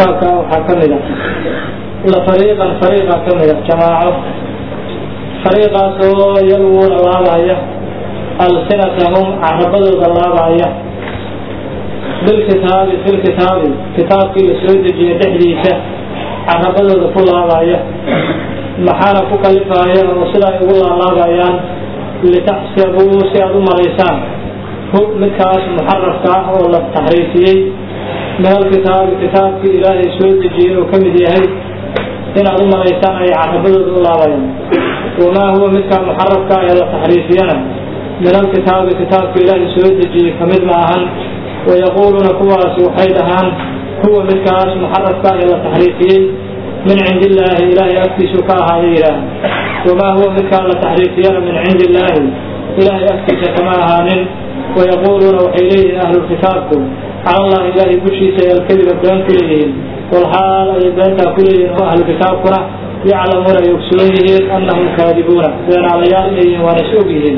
kitaabka waxaa ka mid a la fariiqan fariiqa ka mid a jamaaco fariiqaasoo yalwuuna laabaya alsinatahum carabadooda laabaya bilkitaabi filkitaabi kitaabkii la soo dejiyay dhexdiisa carabadooda ku laabaya maxaana ku kalifaya oo sida ay ugu laalaabayaan litaxsabuu si aad u malaysaan hu midkaas muxarafka ah oo la taxriifiyey min alkitaabi kitaabkii ilaahay soo dejiyey oo ka mid yahay inaad u malaysaan ay carabadooda u laabayaan wamaa huwa midkaa muxarafka ee la taxriifiyana min alkitaabi kitaabka ilaahay soo dejiyey kamid ma ahan wayaquuluuna kuwaasi waxay dhahaan huwa midkaas muxarafka ee la taxriifiyey min cindi illaahi ilaahay agtiisu ka ahaaya yidhaah wamaa huwa midkaan la taxriifiyana min cindi illaahi ilaahay agtiisa kama ahaanin wayaquuluuna waxay leeyihiin ahlulkitaabku cala allahi ilaahay dushiisa ay alkadiba been ku leeyihiin walxaal ay beentaa ku leeyihiin oo ahlukitaabkuna yaclamuuna ay ogsoon yihiin annahum kaadibuuna beenaalayaal inay yihiin waana is og yihiin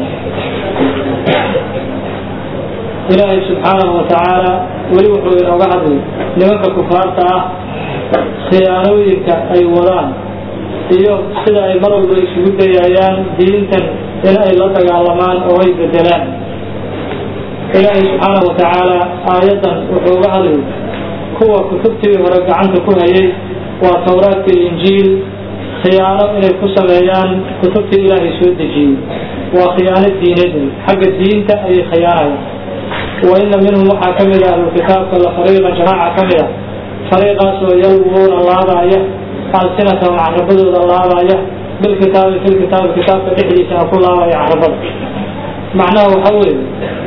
ilaahay subxaanahu watacaala weli wuxuu inooga hadlay nimanka kufaarta ah khiyaanooyinka ay wadaan iyo sida ay mar walba isugu dayayaan diintan in ay la dagaalamaan oo ay bedelaan ilaahay subxaanahu watacaala aayaddan wuxuu uga hadlay kuwa kutubtii hore gacanta ku hayay waa towraadka iyo injiil khiyaano inay ku sameeyaan kutubtii ilaahay soo dejiyey waa khiyaano diineed xagga diinta ayay khiyaanayaan wa ina minhum waxaa ka mid a ahlulkitaabka la fariiqan jamaaca ka mid a fariiqaasoo yalwuuna laabaya alsinatahum carabadooda laabaya bilkitaabi filkitaabi kitaabka dhexdiisana ku laabaya carabada macnaha waxa weeye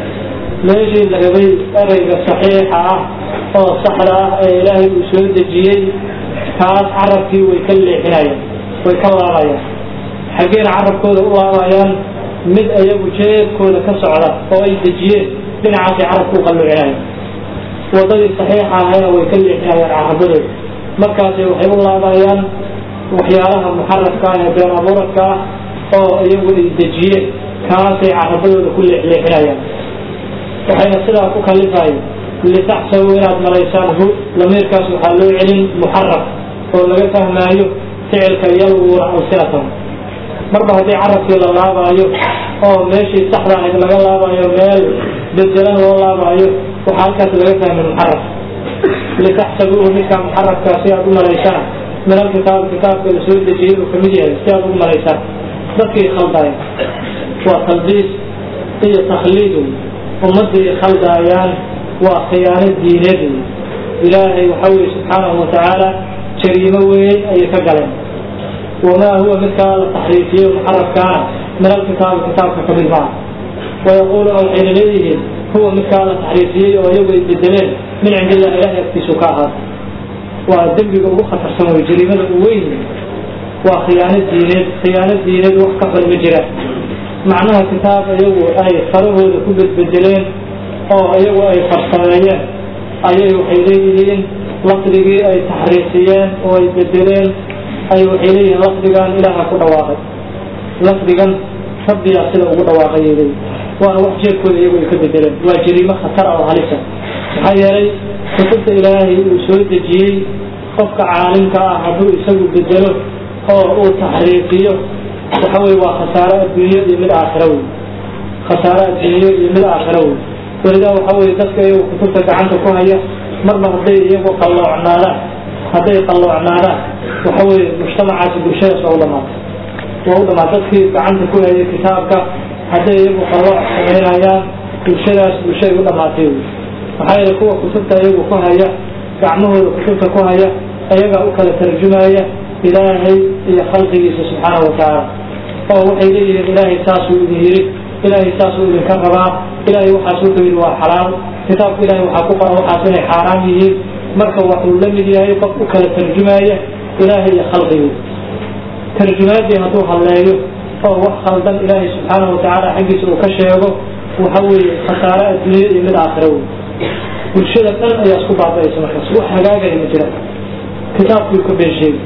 meeshii la rabay ereyga saxiixa ah oo saxda ah ee ilaahay uu soo dejiyey taas carabkii way ka leexinayaan way ka laabayaan xaggeena carabkooda u laabayaan mid ayagu jeebkooda ka socda oo ay dejiyeen dhinacaasay carabku u qalluucinayaan wadadii saxiixa ahayna way ka leexinayaan carabadooda markaasay waxay u laabayaan waxyaalaha muxarafka ah ee been abuuradka ah oo iyagu ay dejiyeen kaasay carabadooda ku leexleexinayaan waxayna sidaa ku kalifayeen litaxsabuu inaad malaysaan hu lamiirkaas waxaa loo celin muxaraf oo laga fahmaayo ficilka yalwuuna alsinatahum marba haddii carabkii la laabaayo oo meeshii saxda ahayd laga laabaayo meel bedelan loo laabaayo waxaa halkaas laga fahmay muxaraf litaxsabuuhu midkaa muxarafkaa si aad u malaysaan min alkitaab kitaabka la soo dejiyey uu kamid yahay si aad ugu malaysaan dadkii khaldaaya waa talbiis iyo takhliid ummadii khaldaayaan waa khiyaano diineed ilaahay waxa weye subxaanahu watacaala jariimo weyn ayay ka galeen wamaa huwa midkaa la taxriifiyey muxarafkaana min alkitaabi kitaabka ka mid maaha wayaquuluuna waxayna leeyihiin huwa midkaa la taxriifiyey oo iyagu ay bedeleen min cindi illah ilahay agtiisu ka ahaad waa dembiga ugu khatarsan wey jariimada u weyn waa khiyaano diineed khiyaano diineed wax ka xun ma jira macnaha kitaab iyagu ay farahooda ku bedbedeleen oo iyagu ay farsameeyeen ayay waxay leeyihiin lafdigii ay taxriifiyeen oo ay bedeleen ay waxay leeyihiin lafdigan ilaaha ku dhawaaqay lafdigan rabbiyaa sida ugu dhawaaqay ay leeyihin waana wax jeedkooda iyagu ay ka bedeleen waa jariimo khatar ah oo halisa maxaa yeelay kutubta ilaahay uu soo dejiyey qofka caalimka ah hadduu isagu bedelo oo uu taxriifiyo waxa weye waa khasaaro adduunyo iyo mid aakhira wey khasaaro adduunyo iyo mid aakhira wey welidaa waxa weye dadka iyagu kutubta gacanta ku haya marba hadday iyagu qalloocnaadaan hadday qalloocnaadaan waxa weye mujtamacaasi bulshadaas waa u dhamaatay waa u dhamaatay dadkii gacanta ku hayay kitaabka hadday iyagu qallooc samaynayaan bulshadaas bulshaday u dhamaatay wey maxaa yeele kuwa kutubta iyagu ku haya gacmahooda kutubta ku haya ayagaa u kala tarjumaya ilaahay iyo khalqigiisa subxaanahu watacaala oo waxay leeyihiin ilaahay saasuu idin yidhi ilaahay saasuu idinka rabaa ilaahay waxaas wuxuu yidhi waa xalaal kitaabka ilahay waxaa ku qoran waxaas inay xaaraan yihiin marka waxuu la mid yahay qof u kala tarjumaya ilaahay iyo khalqigiisa tarjumaadii hadduu hadleeyo oo wax khaldan ilaahay subxaanahu watacaala xaggiisa uu ka sheego waxa weeye khasaare adduunya iyo mid aakhira wey bulshada dhan ayaa isku baaba'aysa markaas wax hagaagaya ma jira kitaabkii ka been sheegi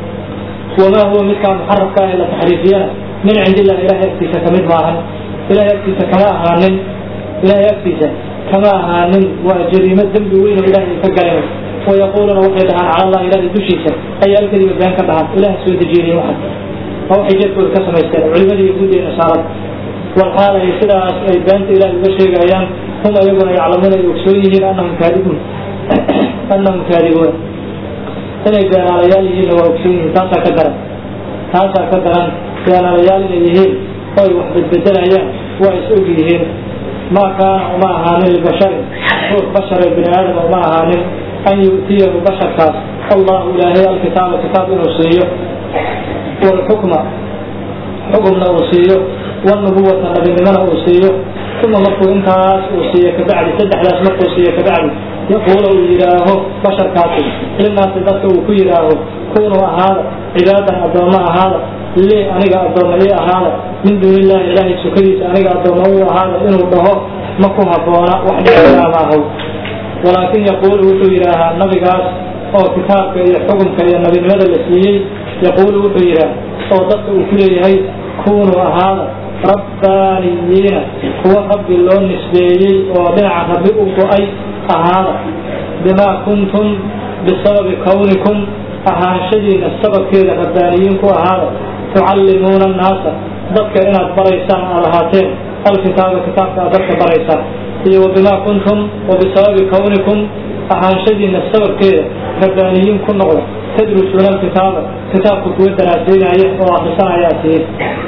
wamaa huwa midkaa muxarafka ah ee la taxriifiyana min cindi illah ilahay agtiisa kamid maahan ilahay agtiisa kama ahaanin ilahay agtiisa kama ahaanin waa jariimo dembi weyn oo ilahay ka galeen wayaquuluuna waxay dhahaan cala allahi ilaahay dushiisa ayaa alkadiba been ka dhahaan ilaah soo dejiyey waxan waa waxay jeedkooda ka samaysteen culimadii yahuud iyo nasaarada walxaal ay sidaas ay beenta ilaah uga sheegayaan hum ayaguna yaclamuuna ay ogsoon yihiin annahum kaadibuun annahum kaadibuun inay beenaalayaal yihiinna waa ogsoon yihiin taasaa ka daran taasaa ka daran beenaalayaal inay yihiin oo ay wax bedbedelayaan waa is og yihiin ma kaana uma ahaanin libasharin ruux bashare bini aadama uma ahaanin an yu'tiyahu basharkaas allahu ilaahay alkitaaba kitaab inuu siiyo walxukma xukumna uu siiyo والنبوة نبي لمن أوصيه ثم مركو انتاس أوصيه كبعد سدح لاس مركو أوصيه كبعد يقول إله بشر كاتب للناس تدخل كيراه كونوا هذا عبادا أدوما هذا ليه أنيق أدوما ليه هذا من دون الله إلهي سكريس أنيق أدوما هو هذا إنه به مكو هبونا وحده إله ولكن يقول وحو إله النبي قاس أو كتابك إلى حكمك إلى النبي لماذا الإسلامي يقول وحو إله أو تدخل كيراه كونوا هذا rabbaaniyiina kuwa rabbi loo nisbeeyey oo dhinaca rabbi u go-ay ahaada bimaa kuntum bisababi kawnikum ahaanshadiina sababkeeda rabbaaniyiin ku ahaada tucallimuuna annaasa dadka inaad baraysaan aad ahaateen alkitaaba kitaabka aad dadka baraysaan iyo wabimaa kuntum wabisababi kawnikum ahaanshadiina sababkeeda rabbaaniyiin ku noqda tadrusuuna alkitaaba kitaabka kuwa daraaseynaya oo akrisanaya tihiin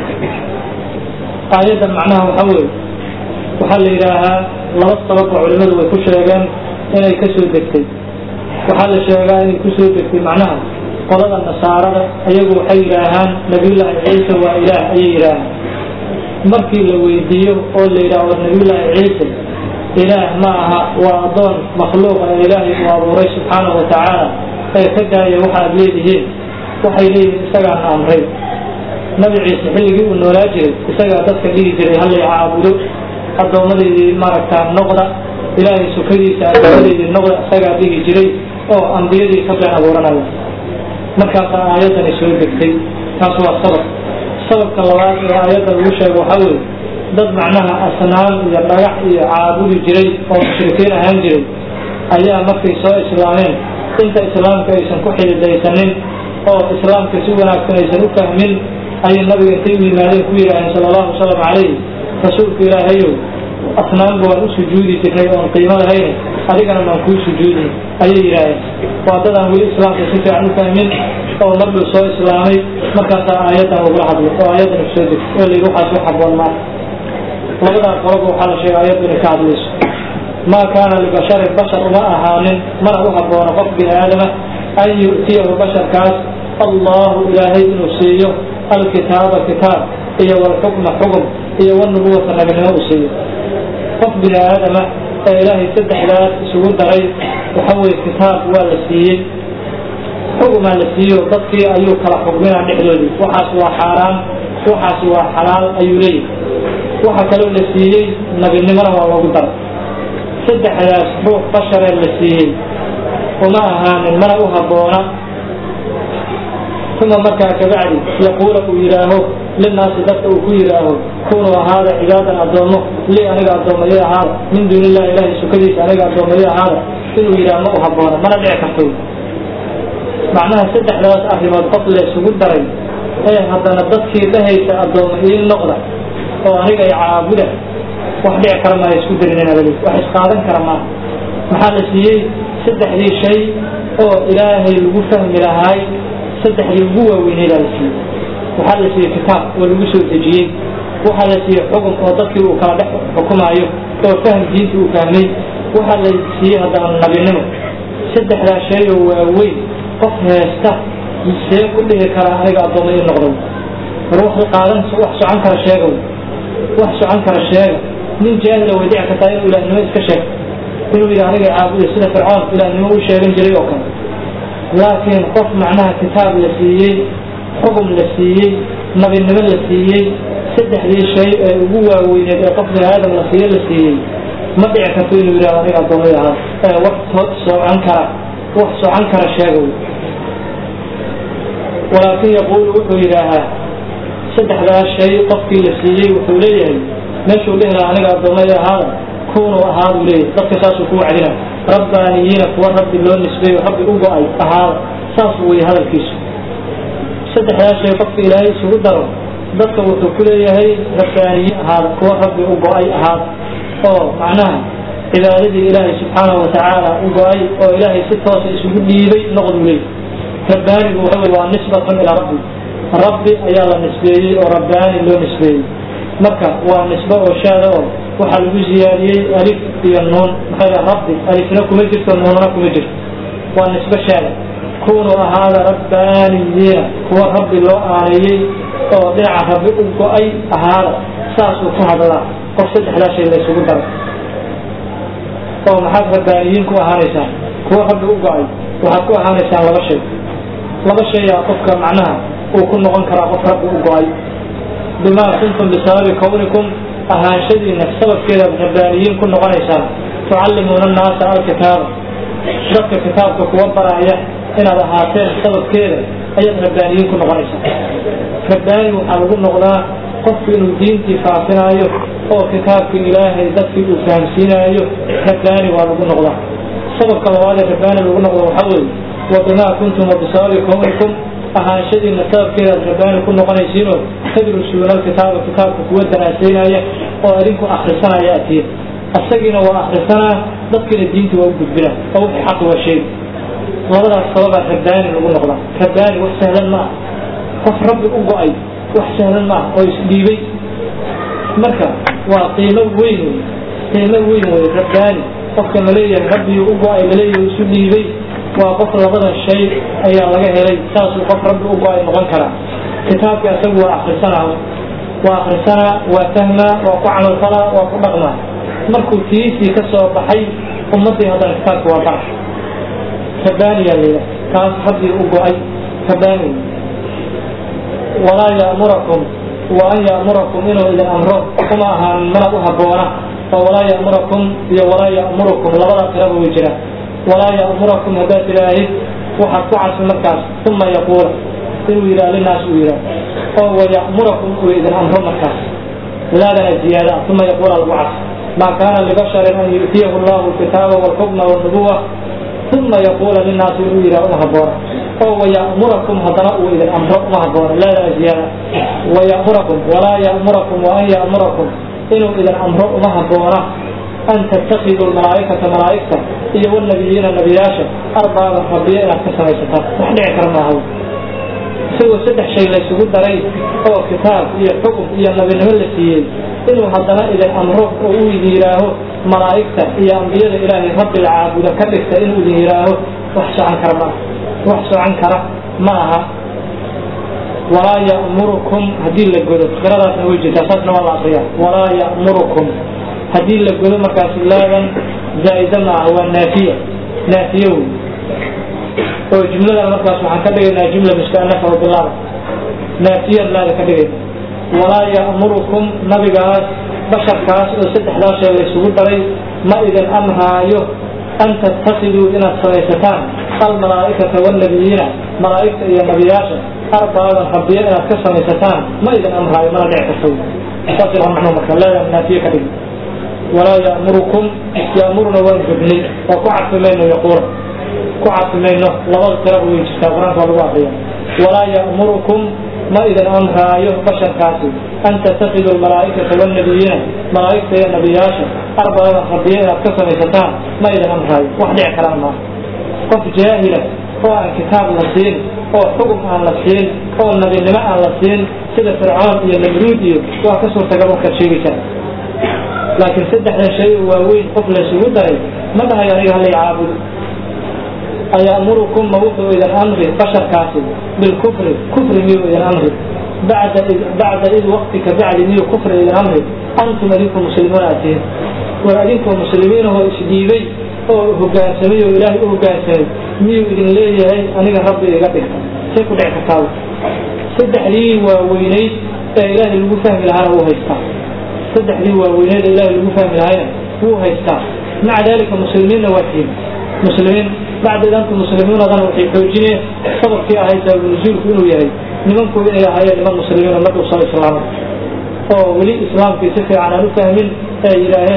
aayaddan macnaha waxa weeye waxaa la yidhaahaa laba sabab oo culimmadu way ku sheegeen inay ka soo degtay waxaa la sheegaa inay ku soo degtay macnaha qolada nasaarada ayagu waxay yidhaahaan nabiyullaahi ciise waa ilaah ayay yidhaahaan markii la weydiiyo oo la yidhaah war nabiyullaahi ciise ilaah ma aha waa addoon makhluuqa ee ilaahay uu abuuray subxaanahu wa tacaala ee ka daaya waxaad leedihiin waxay leeyihiin isagaana amray nabi ciise xilligii uu noolaa jiray isagaa dadka dhihi jiray hallay caabudo addoommadeydii maaragtaa noqda ilaahay sukadiisa addoommadeydii noqda isagaa dhihi jiray oo ambiyadii ka been abuuranaya markaasaa aayaddani soo degtay taas waa sabab sababka labaad ee aayadda lagu sheego waxaa weeye dad macnaha asnaam iyo dhagax iyo caabudi jiray oo mushrikiin ahaan jiray ayaa markay soo islaameen inta islaamka aysan ku xididaysanin oo islaamka si wanaagsan aysan u fahmin ayay nabiga intay u yimaadeen ku yidhaaheen sala allahu wasalam calayh rasuulka ilaahayow asnaanba waan u sujuudi jirnay oon qiimo lahayn adigana maan kuu sujuudin ayay yidhaaheen waa dadaan weli islaamka si fiican u fahmin oo marbuu soo islaamay markaasaa aayaddan ugula hadlay oo aayaddan kusoo degtay oo layidhi waxaas u xaboon maa labadaa qoloba waxaa la sheegay aayaddu inay ka hadlayso maa kaana libasharin bashar uma ahaanin mana u haboono qof bini aadama an yu'tiyahu basharkaas allahu ilaahay inuu siiyo alkitaaba kitaab iyo walxukma xukm iyo walnubuwata nabinimo uu siiyo qof bini aadama ee ilaahay saddexdaas isugu daray waxa weye kitaab waa la siiyey xukumaa la siiyo dadkii ayuu kala xukminaa dhexdoodii waxaas waa xaaraan waxaas waa xalaal ayuu leeyahy waxa kaloo la siiyey nabinimona waa loogu daray saddexdaas ruux basharee la siiyey uma ahaanin mana u habboona uma markaa kabacdi yaquula uu yidhaaho linaasi dadka uu ku yidhaaho kunuu ahaada cibaadan addoommo li aniga addoommayo ahaada min duuni illahi ilahay sukadiisa aniga addoommayo ahaada inuu yidhaah ma u habboona mana dhici karto macnaha saddexdaas arrimood qof la isugu daray ee haddana dadkii dhahaysa addoomma ii noqda oo aniga ay caabuda wax dhici kara maayo isku darineen abadi wax isqaadan kara maaha maxaa la siiyey saddexdii shay oo ilaahay lagu fahmi lahaay saddexdii ugu waaweynay baa la siiyey waxaa la siiyey kitaab oo lagu soo dejiyey waxaa la siiyey xukun oo dadkii uu kala dhex xukumaayo oo fahm diinta uu fahmay waxaa la siiyey haddana nabinimo saddexdaa shay oo waaweyn qof heesta see ku dhihi karaa aniga addoomma ii noqday war wax qaadan wax socon kara sheega wax socon kara sheega nin jaahila way dhici kartaa inuu ilaahnimo iska sheeg inuu yidhi aniga caabuday sida fircoon ilaahnimo u sheegan jiray oo kale laakiin qof macnaha kitaab la siiyey xukum la siiyey nabinimo la siiyey saddexdii shay ee ugu waaweyneed ee qof bini aadam la siiye la siiyey ma dhici karto inuu yidhahdo aniga addoomay ahaa ee wax socon kara wax socon kara sheega walaakin yaquulu wuxuu yidhaahaa saddexdaas shay qofkii la siiyey wuxuu leeyahay meeshuu dhihi lahaa aniga addoomay ahaada kunuu ahaadu leeyahy dadka saasuu ku wacdina rabbaaniyiina kuwa rabbi loo nisbeeyo rabbi u go-ay ahaada saasuu weeye hadalkiisu saddexdaa shay qofka ilaahay isugu daro dadka wuxuu ku leeyahay rabbaaniyiin ahaada kuwa rabbi u go-ay ahaada oo macnaha cibaadadii ilaahay subxaanahu watacaala u go-ay oo ilaahay si toosa isugu dhiibay noqdu leeyahy rabbaanigu waxa waa nisbatun ilaa rabbi rabbi ayaa la nisbeeyey oo rabbaani loo nisbeeyey marka waa nisbo oo shaada oo waxaa lagu ziyaadiyey alif iyo nuun maxaa rabbi alifna kuma jirto nuunna kuma jirto waa nisbo shaada kunuu ahaada rabbaaniyiina kuwa rabbi loo aaneeyey oo dhinaca rabbi u go-ay ahaada saasuu ku hadlaa qof saddexdaa shay la isugu daro oo maxaad rabbaaniyiin ku ahaanaysaan kuwa rabbi u go-ay waxaad ku ahaanaysaan laba shay laba shayaa qofka macnaha uu ku noqon karaa qof rabbi u go-ay bimaa kuntum bisababi kawnikum ahaanshadiina sababkeedaad rabbaaniyiin ku noqonaysaan tucallimuuna annaasa alkitaaba dadka kitaabka kuwa baraya inaad ahaateen sababkeeda ayaad rabbaaniyiin ku noqonaysaa rabbaani waxaa lagu noqdaa qofku inuu diintii faafinaayo oo kitaabka ilaahay dadkii uu fahamsiinaayo rabbaani waa lagu noqdaa sababka labaadee rabbaani lagu noqdo waxaa weeye wa bimaa kuntum wa bisababi kawnikum ahaanshadiina sababkeedaad rabbaani ku noqonaysiinoo tadrusuuna alkitaaba kitaabka kuwa daraasaynaya oo adinku akrisanaya atiya asagiina waa akrisanaa dadkiina diinta waa u gudbinaa oo wixii xaqi waa sheegi labadaas sababaa rabbaani lagu noqdaa rabbaani wax sahlan ma ah qof rabbi u go-ay wax sahlan ma ah oo isdhiibay marka waa qiimo weyn wey qiimo weyn wey rabbaani qofka laleeyahay rabbiyuu u go-ay laleeyahay isu dhiibay waa qof labadan shay ayaa laga helay saasuu qof rabbi u go-ay noqon karaa kitaabka isagu waa akrisanaa waa akrisanaa waa fahmaa waa ku camalfalaa waa ku dhaqmaa markuu tiisii ka soo baxay ummaddii haddana kitaabka waa bara rabbaaniyaa layidhaha kaas rabbii u go-ay rabbaani walaa ya'murakum wa an ya'murakum inuu idin amro kuma ahaan mana u habboona oo walaa ya'murakum iyo walaa ya'murukum labada tiraba way jiraan walaa ya'murakum haddaad tidhaahid waxaad ku cadfi markaas uma yaquula inuu yidhaha linaas uu yidhaah oo waya'murakum uu idin amro markaas laadana ziyaada uma yaquula lagu cadfi maa kaana libasharin an yu'tiyahu allahu alkitaaba walxukma walnubuwa uma yaquula linaasi inuu yidhaha uma habboona oo waya'murakum haddana uu idin amro uma habboona laadana ziyaada waya'murakum walaa ya'murakum wa an ya'murakum inuu idin amro uma habboona an tattakiduu malaaikata malaaigta iyo wnabiyiina nabiyaasha arbaaban rabbiya inaad ka samaysataan wax dhici kara maaha isagoo saddex shay laysugu daray oo kitaab iyo xukum iyo nabinimo la siiyey inuu haddana idin amro oo uu idin yidhaaho malaa'igta iyo ambiyada ilaahay rabbi la caabuda ka dhigta inuu idin yidhaaho wax socon kara maaha wax socon kara ma aha walaa ya'murukum haddii la godo qiradaasna way jirtaa saasna waa la akriyaa walaa ya'murukum haddii la godo markaas laadan zaa'ida ma ah waa naafiya naafiye wey oo jumladan markaas waxaan ka dhigaynaa jumla mustanafa oo bilaaba naafiyad laada ka dhigayna walaa ya'murukum nabigaas basharkaas oo saddexdaa shay laysugu daray ma idin amraayo an tattakiduu inaad samaysataan almalaa'ikata waalnabiyiina malaa'igta iyo nabiyaasha arbaaban rabbiya inaad ka samaysataan ma idin amraayo mana dhici karto saas waa macnuu marka laadan naafiye ka dhigay walaa ya'murukum ya'muruna waan gudnay oo ku cadfi mayno yaquula ku cadfi mayno labada tiraba way jirtaa qur-aanka waa lagu akriya walaa ya'murukum ma idin amraayo basharkaasi an tattakiduu almalaa'ikata waalnabiyiina malaa'igta iyo nabiyaasha arbaaban rabbiya inaad ka samaysataan ma idin amraayo wax dhici karaan maaha qof jaahila oo aan kitaab la siin oo xugum aan la siin oo nabinimo aan la siin sida fircoon iyo namruud iyo waa ka suurtagal markaad sheegaysaa laakiin saddexdan shay oo waaweyn qof laysugu daray ma dhahay aniga halay caabudo ayamurukum ma wuxuu idin amri basharkaasi bilkufri kufri miyuu idin amri bacda bacda id waqtika bacdi miyuu kufri idin amri antum adinku muslimiin aad tihiin war adinkoo muslimiinahoo isdhiibay oo hogaansamay oo ilaahay u hogaansamay miyuu idin leeyahay aniga rabbi iga dhigta say ku dhici kartaa saddexdii waaweynayd ee ilaahay lagu fahmi lahaana wuu haystaa saddexdii waaweyneed ee ilaahay lagu fahmi lahayna wuu haystaa maca dalika muslimiinna waa tihiin muslimiin bacda idanku muslimiinadana waxay xoojineen sababkii ahayd sababnuzuulku inuu yahay nimanku inay ahaayeen niman muslimiin oo markuu soo islaamay oo weli islaamkii si fiican aan u fahmin ee yidhaaheen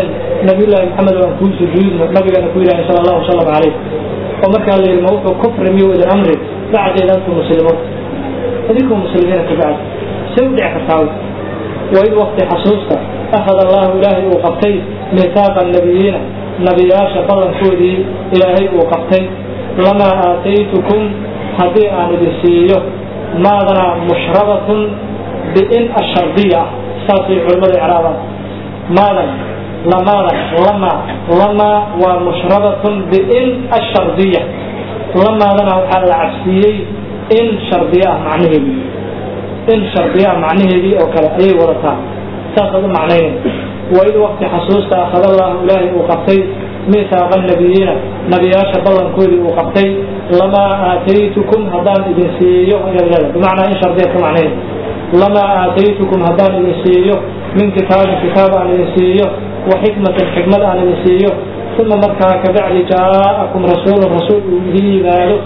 nabiyullaahi maxamed aan kuu sujuudno nabigana ku yidhahay sala allahu wasalam calayh oo markaa la yidhi ma wuxuu kufri miyo idin amri bacdeed antum muslimoon idinkoo muslimiina ka bacdi say u dhici kartaa waid wakti xasuusta akhad allahu ilaahay uu qabtay miihaaqa nabiyiina nabiyaasha ballankoodii ilaahay uu qabtay lamaa aataytukum haddii aan idin siiyo maadana mushrabatun biin ashardiya ah saasay culimmada icraabaan maadan lamaadan lama lama waa mushrabatun biin ashardiya lamaadana waxaa la cabsiiyey in shardiya ah macnaheedii in shardiya ah macnaheedii oo kale ayay wadataa saasaad u macnaynay waid wakti xasuusta akhadallahu ilaahay uu qabtay miihaaqa nabiyiina nabiyaasha ballankoodii uu qabtay lamaa aataytukum haddaan idin siiyo bimacnaa in shardiya ka macnayn lamaa aataytukum haddaan idin siiyo min kitaabin kitaab aan idin siiyo wa xikmatin xikmad aan idin siiyo uma markaa kabacdi jaa'akum rasuulun rasuul uu idin yimaado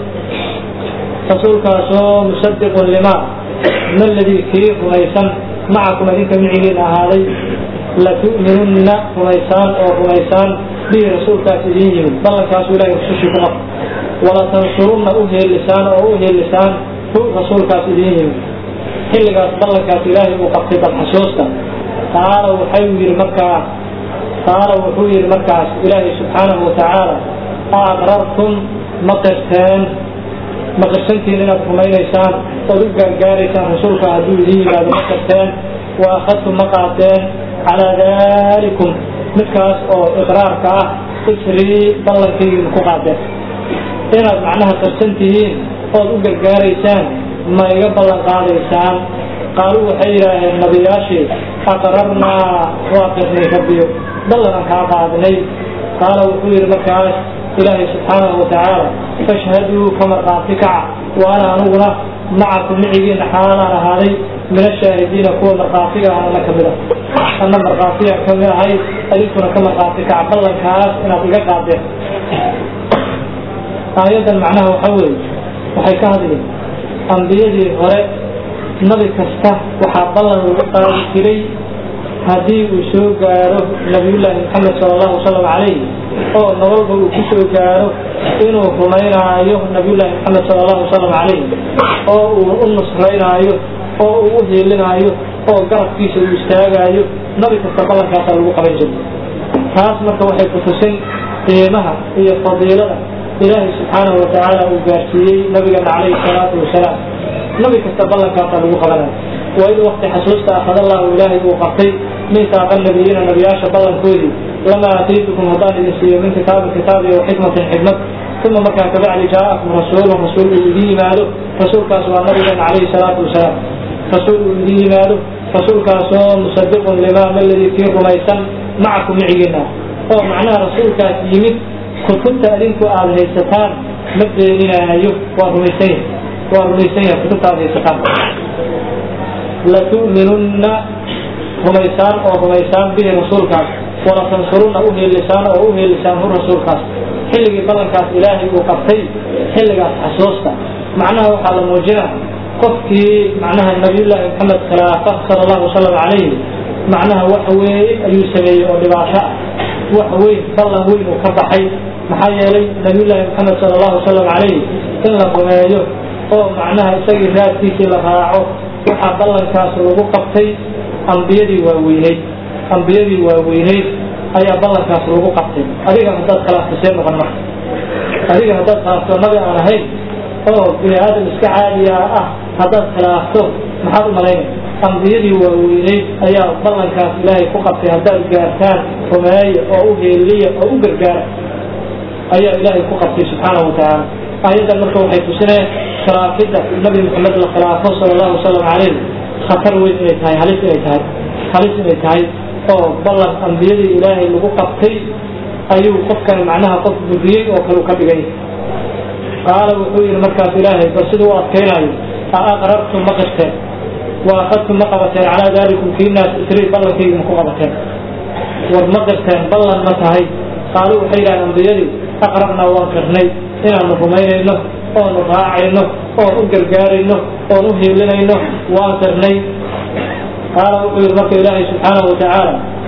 rasuulkaasoo musadiqun limaa ma ladii kii rumaysan macakum idinka micigiin ahaaday latu'minunna rumaysaan oo rumaysaan bihi rasuulkaas idiin yimid ballankaasu ilahay rusushii ku qab walatansurunna u heelisaan oo u heelisaan hu rasuulkaas idiin yimid xilligaas ballankaas ilaahay uu qabtay balxasuusta taala waxay yidhi markaa taala wuxuu yidhi markaas ilaahay subxaanahu watacaala aqrartum ma qirteen ma qirsantiin inaad rumaynaysaan ood u gaargaaraysaan rasuulka hadduu idiin yimaado ma qirteen wa akhadtum ma qaateen calaa dalikum midkaas oo iqraarka ah isrii ballankaygiin ku qaadeen inaad macnaha qirsan tihiin ood u gargaaraysaan ma iga ballan qaadaysaan qaaluu waxay yidhaaheen nabiyaashii aqrarnaa waa qirnay rabbiyo ballanaan kaa qaadnay qaala wuxuu yidhi markaas ilaahay subxaanahu watacaala fashhaduu ka markhaati kaca wa ana aniguna macakum micigiina xaalaan ahaaday min ashaahidiina kuwa markhaatiga ahana ka mid a ana markhaatiya kamid ahay adinkuna ka markhaati kaca ballankaas inaad iga qaadeen aayaddan macnaha waxaa weeye waxay ka hadleen ambiyadii hore nabi kasta waxaa ballan lagu qaadi jiray haddii uu soo gaaro nabiyullaahi maxamed sala allahu wasalam calayh oo nololba uu ku soo gaaro inuu rumaynaayo nabiyullaahi maxamed sala allahu wasalam calayh oo uu u nusraynaayo oo uu u hiilinaayo oo garabkiisa uu istaagaayo nabi kasta ballankaasaa lagu qaban jiray taas marka waxay kutusay qiimaha iyo fadiilada ilaahay subxaanahu watacaala uu gaarsiiyey nabigeena calayhi salaatu wasalaam nabi kasta ballankaasaa lagu qabanayo waid wakti xasuusta akhadallahu ilaahay uu qabtay miisaaqa nabiyiina nabiyaasha ballankoodii lamaa aataytukum haddaan idin siiyo min kitaabin kitaab iyo xikmatin xikmad uma markaa kabacdi jaa'akum rasuulun rasuul uu idin yimaado rasuulkaas waa nabigeena calayhi salaatu wasalaam rasuul uu idin yimaado rasuulkaasoo musadiqun limaa maladii kii rumaysan macakum micigiina oo macnaha rasuulkaas yimid kutubta adinku aada haysataan ma beeninaayo waa rumaysan yahay waa rumaysan yahay kutubta aada haysataan latu'minunna rumaysaan oo rumaysaan bihi rasuulkaas walatansurunna u heelisaan oo u heelisaan hu rasuulkaas xilligii ballankaas ilaahay uu qabtay xilligaas xasuusta macnaha waxaa la muujina qofkii macnaha nabiyullaahi maxamed khilaafa sala allahu wasalam calayhi macnaha wax weyn ayuu sameeyey oo dhibaato ah wax weyn ballan weyn uu ka baxay maxaa yeelay nabiyullaahi maxamed sala allahu wasalam calayhi in la rumeeyo oo macnaha isagii raadkiisii la raaco waxaa ballankaas lagu qabtay ambiyadii waaweyneyd ambiyadii waaweyneyd ayaa ballankaas lagu qabtay adiga haddaad khilaaftasee noqon marka adiga haddaad khilaafto nabi aan ahayn oo bini aadam iska caadiya ah haddaad khilaafto maxaad u malaynay ambiyadii waaweyneyd ayaa ballankaas ilaahay ku qabtay haddaad gaartaan rumeeya oo u heeliya oo u gargaara ayaa ilaahay ku qabtay subxaanahu watacaala aayaddan marka waxay tusineen khilaafidda nabi maxamed la khilaafo sala allahu wasalam calayh khatar weyn inay tahay halis inay tahay halis inay tahay oo ballan ambiyadii ilaahay lagu qabtay ayuu qofkan macnaha qof buriyey oo kale u ka dhigay qaala wuxuu yidhi markaas ilaahay bal siduu u adkaynayo a aqrartum ma qirteen wa akhadtum ma qabateen calaa daalikum kiinaas isrii ballankaygi ma ku qabateen war ma qirteen ballan ma tahay qaalu waxay yidhahdeen ambiyadii aqrarnaa waan qirnay inaanu rumaynayno oonu raacayno oon u gargaarayno oon u hiilinayno waan qirnay qaala wuxuu yidhi marka ilaahay subxaanahu watacaala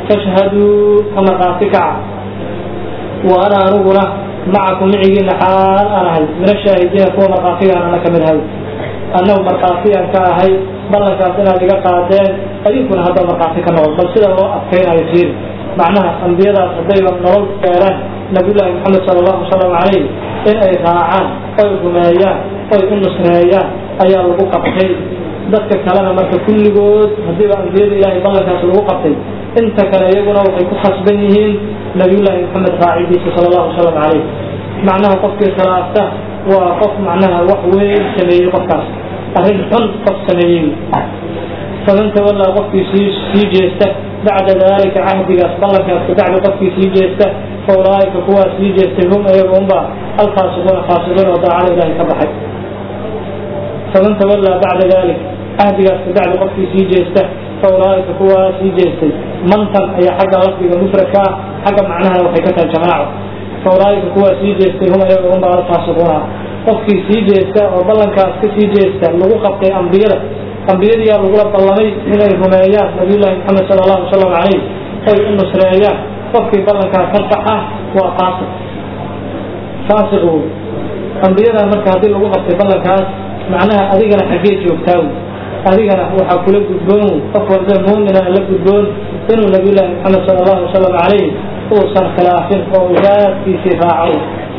fashhaduu ka markhaati kaca wa ana aniguna macakum micigiina xaal aan ahay min ashaahidiina kuwa markhaatigaan ana ka mid ahay annagu markhaatiyaan ka ahay ballankaas inaad iga qaadeen adinkuna hadda markhaati ka noqon bal sida loo adkaynayo fiiri macnaha ambiyadaas haddayba nolol gaaraan nabiyullaahi maxamed sala allahu wasalam calayh in ay raacaan oy rumeeyaan oy u nusreeyaan ayaa lagu qabtay dadka kalena marka kulligood haddiiba ambiyada ilaahay ballankaas lagu qabtay inta kale iyaguna waxay ku khasban yihiin nabiyullaahi maxamed raacidiisa sala allahu wasalam calayh macnaha qofkii khilaafta waa qof macnaha wax weyn sameeyey qofkaas arrin xun qof sameeyey faman tawallaa qofkii sii sii jeesta bacda daalika cahdigaas ballankaas kabacdi qofkii sii jeesta fa ulaaika kuwaa sii jeestay hum iyaga unba alfaasiquuna faasiqiin oo daacada ilaahay ka baxay faman tawallaa bacda dalik cahdigaas kabacdi qofkii sii jeesta fa ulaaika kuwaa sii jeestay mantan ayaa xagga lafdiga mufradka ah xagga macnahana waxay ka tahay jamaaco fa ulaaika kuwaa sii jeestay hum iyaga unba alfaasiquuna qofkii sii jeesta oo ballankaas ka sii jeesta lagu qabtay ambiyada ambiyadiyaa lagula ballamay inay rumeeyaan nabiyullaahi maxamed sala allahu wasalam calayh oy u nusreeyaan qofkii ballankaa ka baxa waa faasiq faasiq wey ambiyadan marka haddii lagu qabtay ballankaas macnaha adigana xaggee joogtaa wey adigana waxaa kula gudboon wey qof walba muumina la gudboon inuu nabiyullaahi maxamed sala allahu wasalam calayh uusan khilaafin oo raadkiisii raaco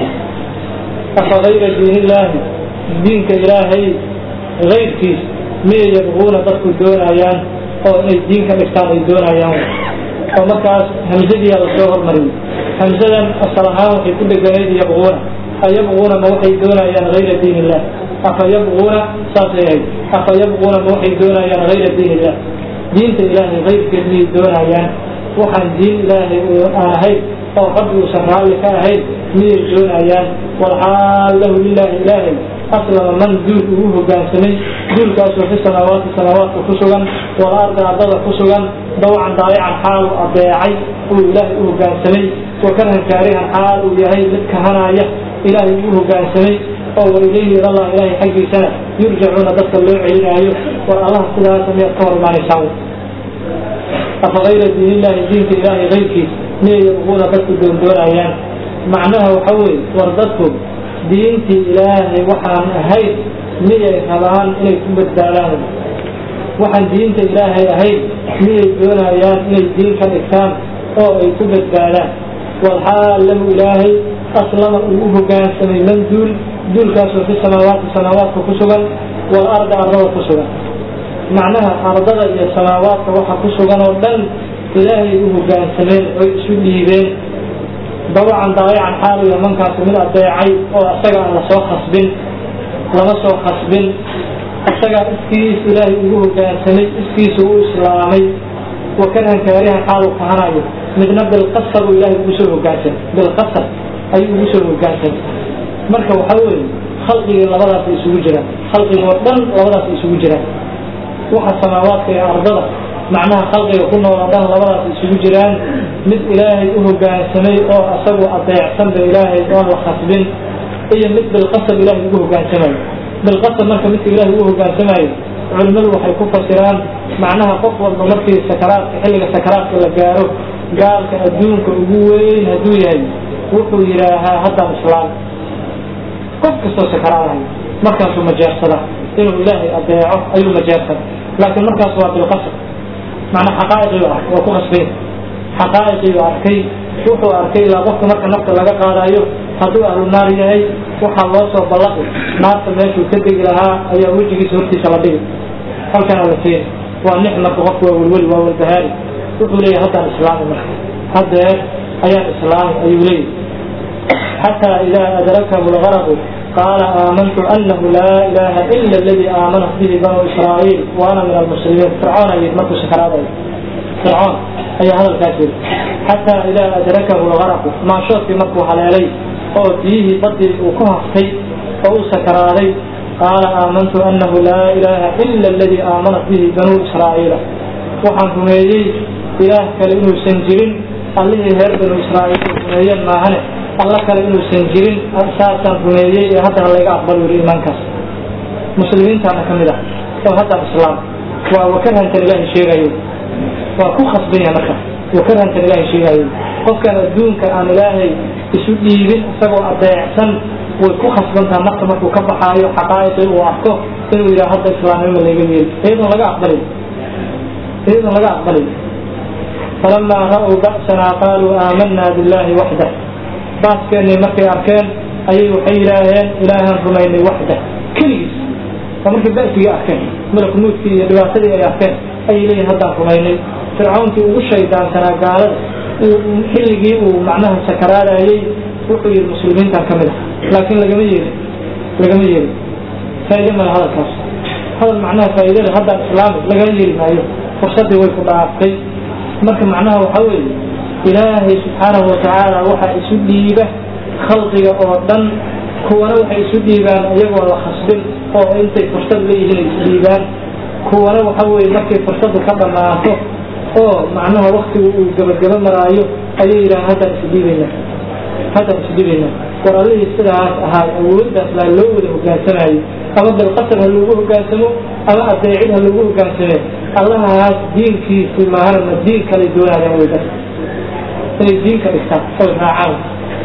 afa gayra diinillaahi diinka ilaahay gayrkiis miyay yabquuna dadku doonayaan oo inay diin ka dhigtaan ay doonayaan oo markaas hamsadiyaa lasoo hormariyey hamsadan asal ahaan waxay ku dheganayd yabquuna ayabquuna ma waxay doonayaan hayra diin illah afa yabquuna saasay ahayd afa yabquuna ma waxay doonayaan hayra diin illah diinta ilaahay hayrkeed miyay doonayaan waxaan diin ilaahay aan ahayn oo rabbi uusan raalli ka ahayn miyay doonayaan walxaal lahu lilaahi ilaahay aslama man duul ugu hogaansamay duulkaasoo fi samaawaati samaawaadka ku sugan wal arda ardada ku sugan dawcan daayacan xaal uu adeecay uu ilaahay u hogaansamay wa karhan kaarihan xaal uu yahay mid kahanaya ilaahay u hogaansamay oo wa ilayhi ilallah ilaahay xaggiisana yurjacuuna dadka loo celinaayo war allaha sidaasa miyaad ka hormaanaysaan afa kayra diinillaahi diinka ilaahay kayrkiis miyay yabquuna dadku doondoonayaan macnaha waxa weeye war dadku diintii ilaahay waxaan ahayn miyay rabaan inay ku badbaadaan waxaan diinta ilaahay ahayn miyay doonayaan inay diin ka dhigtaan oo ay ku badbaadaan walxaal lahu ilaahay aslama uu u hogaansamay man duul duulkaasoo fi samaawaati samaawaadka ku sugan wal arda ardada ku sugan macnaha ardada iyo samaawaadka waxa ku sugan oo dhan ilaahay u hogaansameen oy isu dhiibeen dawacan daayacan xaaliya mankaasi mid adeecay oo isaga aan lasoo khasbin lama soo khasbin isagaa iskiis ilaahay ugu hogaansamay iskiisu u islaamay wa karhan kaarihan xaalu kahanayo midna bilqasar uu ilaahay ugu soo hogaansamay bilqasar ayuu ugu soo hogaansamay marka waxa weeye khalqigii labadaas isugu jiraan khalqigii oo dhan labadaas isugu jiraan waxa samaawaadka iyo ardada macnaha khalqiga ku nool oo dhan labadaas isugu jiraan mid ilaahay u hogaansamay oo asagu adeecsanba ilaahay oon la khasbin iyo mid bilqasab ilaahay ugu hogaansamayo bilqasab marka midka ilaahay ugu hogaansamayo culimmadu waxay ku fasiraan macnaha qof walba markii sakaraadka xilliga sakaraadka la gaaro gaalka adduunka ugu weyn hadduu yahay wuxuu yidhaahaa haddaan islaam qof kastoo sakaraadahay markaasuu majeersada inuu ilaahay adeeco ayuu majeersada laakiin markaas waa bilqasab macnaa xaqaa'iqiyu ah waa ku khasbay xaqaa'iqiyu arkay wuxuu arkay ilaa qofka marka nafta laga qaadayo hadduu ahlu naar yahay waxaa loo soo ballaqi naarta meeshuu ka degi lahaa ayaa wejigiisa hortiisa la dhigi halkana la keeni waa nix marka qofku waa welweli waa walbahaari wuxuu leeyahay haddaan islaami marka haddeer ayaan islaami ayuu leeyahy xataa idaa adrakahu lgaraqu qaala aamantu anahu laa ilaaha ila aladii aamanat bihi banuu israa'iil wa ana min almuslimiin fircoon ayid markuu sakaraadayo fircoon ayaa hadalkaas yiri xataa idaa adrakahu lgaraqu maashoodkii markuu haleelay oo biyihii badii uu ku haftay oo uu sakaraaday qaala aamantu anahu laa ilaaha ila aladii aamanat bihi banuu israa'iila waxaan rumeeyey ilaah kale inuusan jirin allihii reer banuu israa'iil ay rumeeyeen maahane alla kale inuusan jirin saasaan rumeeyey ee haddana layga aqbal yiri iimaankaas muslimiintaana ka mid ah oo haddaan islaam waa wakarhankan ilaahay sheegayo waa ku khasban yahay marka wuu ka rantan ilahay sheegaayo qofkaan adduunka aan ilaahay isu dhiibin isagoo adeecsan way ku khasbantaha nafta markuu ka baxaayo xaqaa'iqii uu arko inuu yidhaha hadda islaamnimo layga yeeli iyadoon laga aqbalin iyadoon laga aqbalin falamaa ra'uu ba'sanaa qaaluu aamanaa billaahi waxdah baaskeenii markay arkeen ayay waxay yidhaaheen ilaahaan rumaynay waxdah keligiis waa markay ba'sigii arkeen malak nuudkii iyo dhibaatadii ay arkeen ayay leeyihin haddaan rumaynay fircawnkii ugu shaydaansanaa gaalada xilligii uu macnaha sakaraadayey wuxuu yihi muslimiintan ka mid ah laakiin lagama yeelin lagama yeelin faa'iide male hadalkaas hadal macnaha faa'iidada haddaan islaami lagama yeeli maayo fursaddii way ku dhaaftay marka macnaha waxaa weeye ilaahay subxaanahu watacaala waxaa isu dhiiba khalqiga oo dhan kuwana waxay isu dhiibaan iyagoo la khasbin oo intay fursad leeyihiin ay isu dhiibaan kuwana waxa weeye markay fursaddu ka dhammaato oo macnaha waktigu uu gabagaba maraayo ayay yidhaha haddaan isu dhiibayna haddaan isu dhiibayna war allihii sidaas ahaa awooddaas baa loo wada hogaansamayo ama bilqasar ha loogu hogaansamo ama adeecid ha loogu hogaansame allahaas diinkiisii maahana diin kale doonayaan way dar inay diinka dhigtaan oy raacaan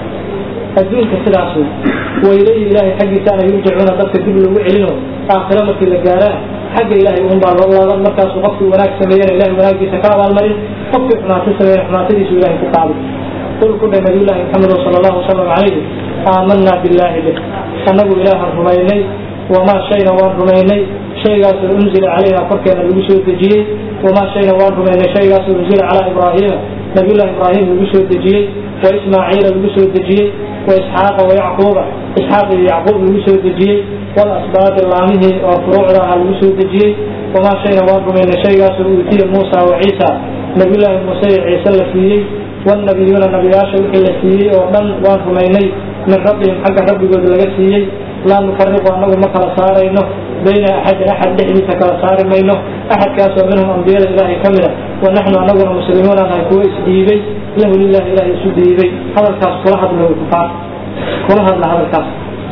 adduunka sidaas wey wayleyi ilaahay xaggiisaan ay urjacuuna dadka dib loogu celino aakhiro markii la gaaraan xagga ilaahay un baa loo laaban markaasuu qofkii wanaag sameeyana ilahay wanaagiisa ka abaalmarin qofkii xumaato sameeyana xumaatadiisu ilahay ku qaadi qul ku dhay nabiyullaahi maxamed sala allahu wasalam calayhi aamanaa billaahi bih annagu ilaahan rumaynay wamaa shayna waan rumaynay shaygaasoo unzila calayna korkeena lagu soo dejiyey wamaa shayna waan rumaynay shaygaasoo unzila calaa ibraahiima nabiyullahi ibraahim lagu soo dejiyey wa ismaaciila lagu soo dejiyey wa isxaaqa wa yacquuba isxaaq iyo yacquub lagu soo dejiyey walasbaadi laamihii oo furuucda ahaa lagu soo dejiyey wamaa shayna waan rumaynay shaygaasoo uutiya muusa wa ciisa nabiyullaahi muuse iyo ciise la siiyey wannabiyuuna nabiyaasha wixii la siiyey oo dhan waan rumaynay min rabbihim xagga rabbigood laga siiyey laa nufariqu annagu ma kala saarayno bayna axadin axad dhexdiisa kala saari mayno axadkaasoo minhum ambiyada ilaahay ka mid a wa naxnu annaguna muslimiuna nahay kuwo isdhiibay lahu lilahi ilahay isu dhiibay hadalkaas kula hadla way kufaar kula hadla hadalkaas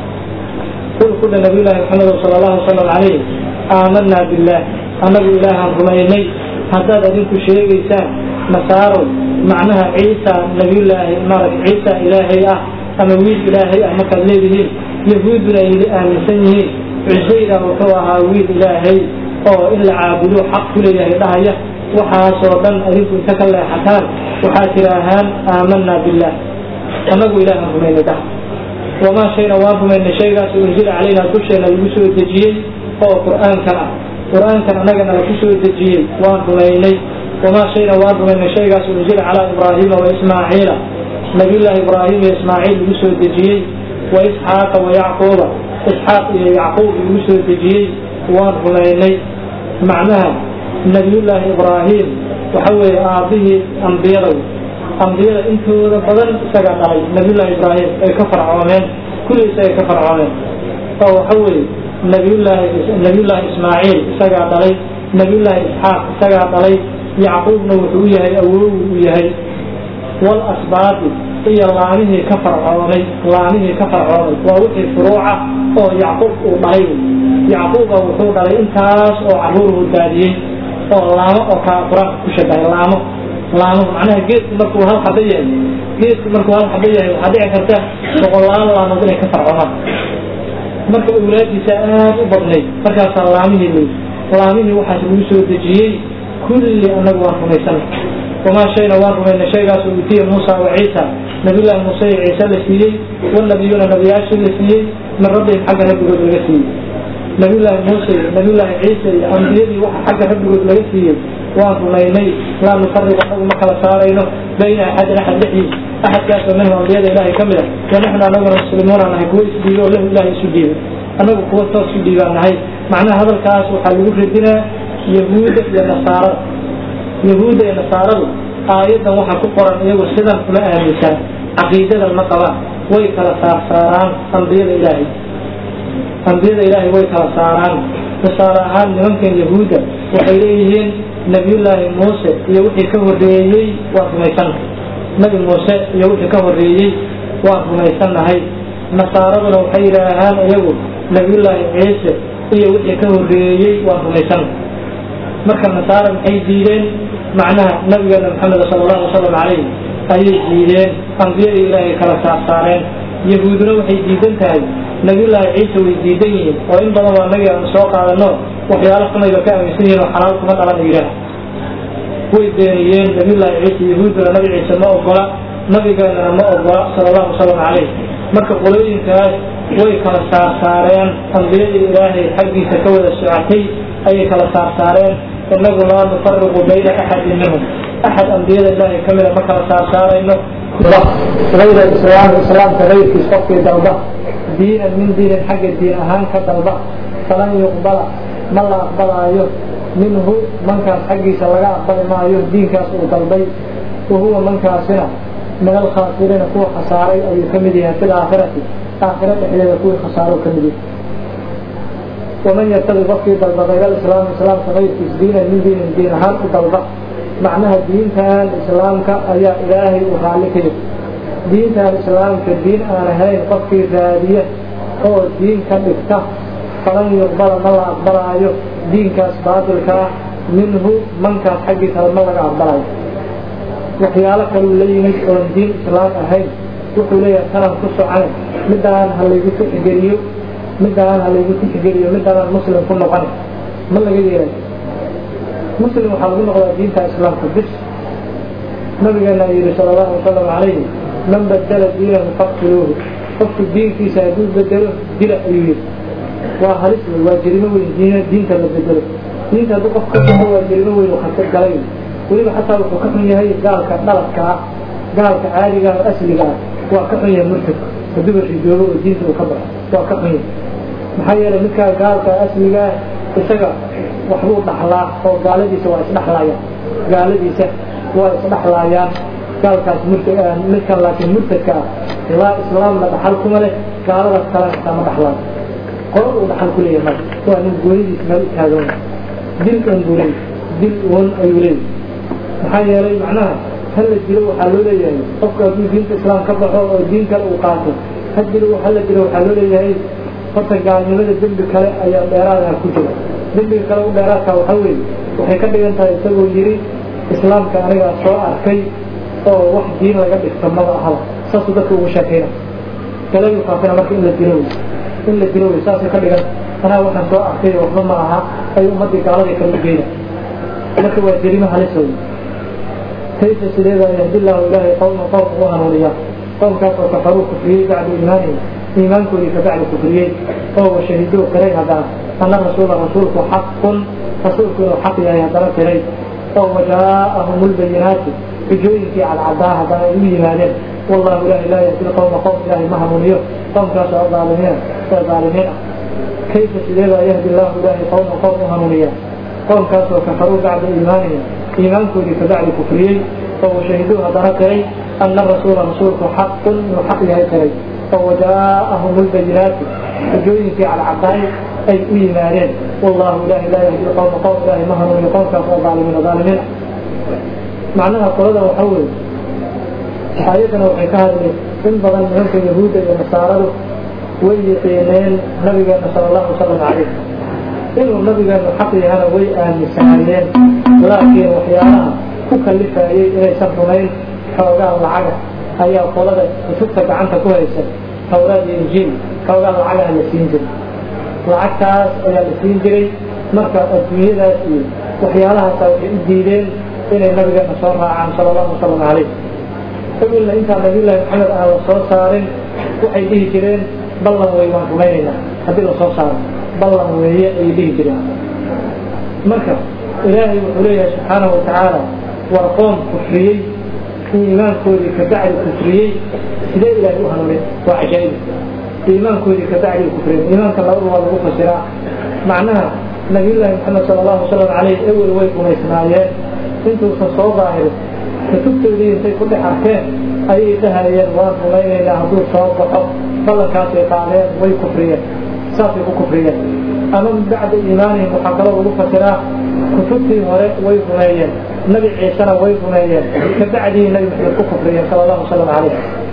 qul ku dha nabiyullaahi maxamed sala allahu wasalam calayh aamanaa billaah annagu ilaahaan rumaynay haddaad adinku sheegaysaan nasaarow macnaha ciisa nabiyullaahi maarag ciisa ilaahay ah ama wiil ilaahay ah markaad leedihiin yahuuduna ay aaminsan yihiin cusayra wuxuu ahaa wiil ilaahay oo in la caabudo xaq ku leeyahay dhahaya waxaasoo dhan adinku inta ka leexataan waxaad tidhaahaan aamanaa billaah annagu ilaahan rumaynay dhah wamaa shayna waan rumaynay shaygaas unzila calaynaa dusheena lagu soo dejiyey oo qur'aankan ah qur'aankan annagana lagu soo dejiyey waan rumaynay wamaa shayna waan rumaynay shaygaas unzila calaa ibraahiima wa ismaaciila nabiyullaahi ibraahim iyo ismaaciil lagu soo dejiyey wa isxaaqa wa yacquuba isxaaq iyo yacquub lagu soo dejiyey waan rumaynay macnaha nabiyullaahi ibraahim waxa weeye aabbihii ambiyada ambiyada intooda badan isagaa dhalay nabiyullaahi ibraahim ay ka farcoomeen kulli isagay ka farcoomeen oo waxa weeye nabiyullaahi nabiyullaahi ismaaciil isagaa dhalay nabiyullaahi isxaaq isagaa dhalay yacquubna wuxuu u yahay awow u yahay wal asbaabi iyo laamihii ka farcoomay laamihii ka farcoomay waa wixii furuuca oo yacquub uu dhalay yacquuba wuxuu dhalay intaas oo caruuruu daadiyey oo laamo oo kaa qur-aanka ku shabahay laamo laamo macnaha geedku markuu hal xaba yahay geedku markuu hal xaba yahay waxaa dhici karta boqolaal laamood inay ka farcoomaan marka awlaadiisa aad u badnayd markaasaa laamihii wey laamihii waxaas lagu soo dejiyey kulli annagu waan rumaysanay wamaa shayna waan rumaynay shaygaasoo uutiya muusa wa ciisa nabiyullaahi muuse iyo ciise la siiyey wannabiyuuna nabiyaashii la siiyey min rabbihim xagga rabbigood laga siiyey nabiyullaahi muuse iyo nabiyullaahi ciise iyo ambiyadii waxa xagga rabbigood laga siiyey waan rumaynay laa nufariqu annagu ma kala saarayno bayna axadin axad dhexdiis axadkaasoo minhum ambiyada ilaahay ka mid a wa naxnu annaguna muslimuuna nahay kuwo isdhiibo oo lahu ilaahay isu dhiibay annagu kuwo toos u dhiibaan nahay macnaha hadalkaas waxaa lagu radinaa yahuudda iyo nasaarada yahuudda iyo nasaaradu aayaddan waxaa ku qoran iyagu sidan uma aaminsan caqiidadan ma qabaan way kala saarsaaraan ambiyada ilaahay ambiyada ilaahay way kala saaraan tusaale ahaan nimankan yahuudda waxay leeyihiin nabiyullaahi muuse iyo wixii ka horreeyey waan rumaysannahay nabi muuse iyo wixii ka horreeyey waan rumaysannahay nasaaraduna waxay yidhaahaan iyagu nabiyullaahi ciise iyo wixii ka horreeyey waan rumaysannahay marka nasaara maxay diideen macnaha nabigeena maxamed sala allahu wasalam calayh ayay diideen ambiyada ilaahay kala saarsaareen yahuuduna waxay diidan tahay nabiyullaahi ciise way diidan yihiin oo in badan waa nagi aanu soo qaadano waxyaalo xunayba ka aaminsan yihiin oo xalaal kuma dhalan yidhaah way beeniyeen nabiyullaahi ciise yahuuduna nabi ciise ma ogola nabigeenana ma ogola sala allahu wasalam calayh marka qolooyinkaas way kala saarsaareen ambiyadii ilaahay xaggiisa ka wada socotay ayay kala saarsaareen inagu laa nufariqu bayna axadin minhum axad ambiyada ilaahay ka mida ma kala saarsaarayno غayr islaam islaamka gayrkiis qofkii dalba diinan min diinin xagga diin ahaan ka dalba falan yuqbala ma la aqbalaayo minhu mankaas xaggiisa laga aqbali maayo diinkaas uu dalbay wa huwa mankaasina min alkhaasiriina kuwa khasaaray ayuu ka mid yahay fi laakhirati aakhira dhexdeeda kuwii khasaaro ka mid yahay waman yartadi qofkii dalba hayra islaam islaamka gayrkiis diinan min diinin diin ahaan u dalba macnaha diintan islaamka ayaa ilaahay u raalli ka yahay diintan islaamka diin aan ahayn qofkii raadiya oo diin ka dhigta falan yuqbala ma la aqbalaayo diinkaas baatilka ah minhu mankaas xaggiisa ma laga aqbalayo waxyaalo kaluu la yimid oon diin islaam ahayn wuxuu leeyahay tanaan ku socane midaan ha laygu tixgeliyo midaan ha laygu tixgeliyo midaanaan muslim ku noqon ma laga yeelay muslim waxaa lagu noqdaa diinta islaamka bis nabigeena yidhi sala allahu wasalam calayhi man badala diinahu faqtuluuhu qofku diinkiisa hadduu bedelo dila ayuu yidhi waa halis wey waa jerimo weyn diin diinta la bedelo diinta hadduu qof ka baxo waa jerimo weyn uu khatar galay weliba xataa wuxuu ka xun yahay gaalka dhaladka ah gaalka caadiga ah oo asliga ah waa ka xun yahay murtadka hadduuba ridoobo oo diinta uu ka baxo waa ka xun yahay maxaa yeelay midkaa gaalka asliga ah isaga waxbuu dhaxlaa oo gaaladiisa waa isdhaxlaayaan gaaladiisa waa isdhaxlaayaan gaalkaas murta midkan laakiin murtadka ah laa islaamna dhaxal kuma leh gaaladaas kale xitaa ma dhaxlaan qolo uu dhaxal ku leeyahay marka waa nin goonidiis meel u taagan dil un buu leeyahay dil un ayuu leeyahay maxaa yeelay macnaha ha la dilo waxaa loo leeyahay qofka hadduu diinta islaam ka baxo oo diin kale uu qaato ha dilo ha la dilo waxaa loo leeyahay horta gaalnimada dembi kale ayaa dheeraadaha ku jira dembiga kale u dheeraadka waxaa weeye waxay ka dhigan tahay isagoo yidhi islaamka anigaa soo arkay oo wax diin laga dhigto maba ahaba saasuu dadka ugu sheekayna galadii faafina marka in la dilo wey in la dilo wey saasay ka dhigan anaa waxaan soo arkay waxba ma aha ay ummaddii gaaladii kale u geyna marka waa jerimo halisa wey kayfa sideeda yahdillahu ilaahay qowma qowm ugu hanuuniya qowmkaas oo kafaruu kufriyey bacda iimaanihim iimaankoodii ka bacdi kufriyey oo washahiduu qiray haddana ana rasuula rasuulku xaqun rasuulku inuu xaq yahay haddana qiray oo wajaa'ahum lbayinaati xujooyinkii cadcadaa haddana ay u yimaadeen wallahu ilahi laa yahdi qowma qowm ilaahay ma hanuuniyo qowmkaas oo aalimiina ee aalimiin ah kayfa sideeda yahdi allahu ilaahay qowma qowm u hanuuniya qowmkaas oo kafaruu bacda iimaanihim iimaankoodii ka bacdi kufriyey oo washahiduu haddana qiray ana rasuula rasuulku xaqun inuu xaq yahay qiray oo wajaa'ahum lbayinaati xujooyinkii cadcadaay ay u yimaadeen wallahu ilahi laa yahdi qowma qowm ilaahay ma hanuuniyo qowmkaas oo aalimiina aalimiin macnaha qolada waxaa weeye aayadana waxay ka hadleen in badan nimanka yahuudda iyo nasaaradu way yiqiineen nabigeena sala allahu wasalam calayh inuu nabigeenu xaq yahana way aaminsanaayeen laakiin waxyaalaha ku kalifayey inaysan rumayn xoogaa lacaga ayaa qolada kutubta gacanta ku haysa tawraad iyo injiil xoogaa lacagaha la siin jiray lacagtaas ayaa la siin jiray marka adduunyadaas iyo waxyaalahaasa waxay u diideen inay nabigeena soo raacaan sala allahu wasalam calayh qabilna intaan nabiyullaahi maxamed aan la soo saarin waxay dhihi jireen ballan wey waan rumaynaynaa haddii la soo saaro ballan weeye ayay dhihi jireen marka ilaahay wuxuu leeyahay subxaanahu watacaala waa qoom kufriyey iimaankoodii ka bacdi kufriyey sidee ilaahay u hanuunin waa cajaa'ib iimaankoodii ka bacdi kufriyey iimaanka labadu waa lagu fasiraa macnaha nabiyullaahi maxamed sala allahu wasalam calayh ewel way rumaysnaayeen intuusan soo daahirin kutubtoodii intay ku dhex arkeen ayay dhahayeen waan rumaynaynaa hadduu soo baxo ballankaasay qaadeen way kufriyeen saasay ku kufriyeen ama min bacda iimaanihim waxaa kaloo lagu fasiraa kutubtii hore way rumeeyeen nabi ciisena way rumeeyeen ka bacdii nabi maxamed ku kufriyeen sala allahu wasalam calayh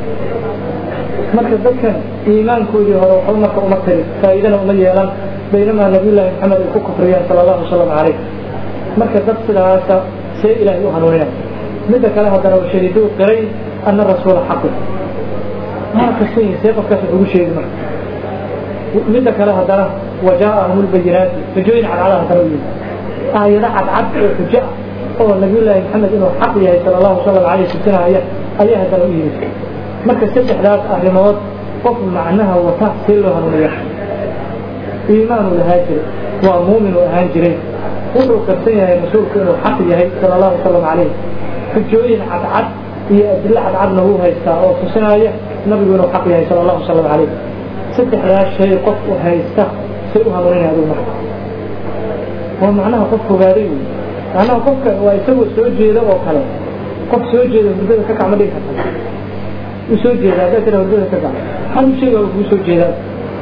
marka dadkan iimaankoodii hore waxba marka uma tirin faa'iidana uma yeelan baynamaa nabiyullaahi maxamed ay ku kufriyeen sala allahu wasalam calayh marka dad sidaasa see ilaahay u hanuuninaya midda kale haddana washahiduu qiray ana rasuula xaqu maa kasan yihin see qofkaas wax ugu sheegi marka midda kale haddana wajaa'ahum lbayinaati xujooyin cadcada haddana u yimid aayado cadcad oo xujo ah oo nabiyullaahi maxamed inuu xaq yahay sala allahu salam aleyh tusinaya ayaa haddana u yimid marka saddexdaas arrimood qof macnaha wata see loo hanuuniya iimaanu lahaa jiray waa muumin uu ahaan jiray wuxuu qarsan yahay rasuulku inuu xaq yahay sala allahu salam calayh xujooyin cadcad iyo adilo cadcadna wuu haystaa oo tusinaya nabigu inuu xaq yahay sala allahu salam calayh saddexdaas shay qof u haysta say u hanuuninaya adigu marka waa macnaha qof fogaaday wey macnaha qofka waa isagoo soo jeeda oo kale qof soo jeeda hurdada ka kacma dhigi karta u soo jeeda haddaa tira hurdada ka kac hal shay waa kugu soo jeedaa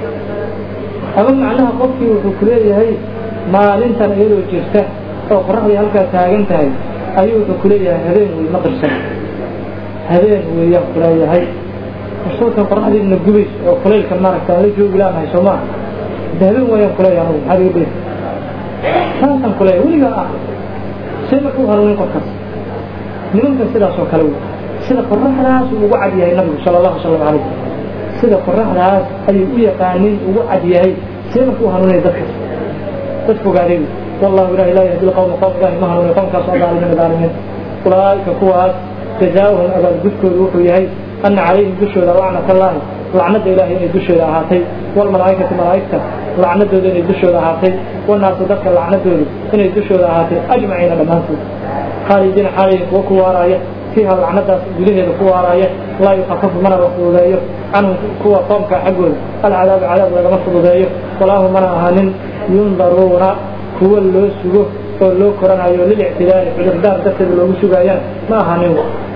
ama macnaha qofkii wuxuu ku leeyahay maalintan iyadoo jirta oo qoraxdii halkaa taagan tahay ayuu wuxuu ku leeyahay habeen wey ma qirsan habeen weeyaan ku leeyahay rasuulkan qoraxdiina gubays oo kulaylkan maaragta aan la joogi laanahay soo maa de habeen weeyaan kuleeyahay anugu maxaad iga dheer saasaan kuleeyahay weligaa ah see marka u hanuunin qofkaas nimankan sidaas oo kale wey sida qoraxdaas uu ugu cad yahay nabigu sala allahu salam calayh sida qoraxdaas ayuu u yaqaanin ugu cad yahay see marka u hanuunaya dadkaas dad fogaaday wallahu ilahi laa yahdi lqawma qowm ilahi ma hanuuniyo qowmkaas oo daalimiin daalimiin ulaa'ika kuwaas jazaauhum abaalgudkoodu wuxuu yahay ana calayhim dushooda lacnat allaahi lacnada ilahay inay dushooda ahaatay walmalaa'ikati malaa'igta lacnadooda inay dushooda ahaatay wanaasu dadka lacnadoodu inay dushooda ahaatay ajmaciina dhammaantood khaalidiina xaalayin kuwa ku waaraaya fiiha lacnadaas gudaheeda ku waaraaya laa yukafafu mana la fududeeyo canhum kuwa qoomka xaggooda alcadaabu cadaab lagama fududeeyo walaahu mana ahaanin yundaruuna kuwa loo sugo oo loo koranayo lilictidaari cudurdaar darteeda loogu sugaayaan ma ahaanin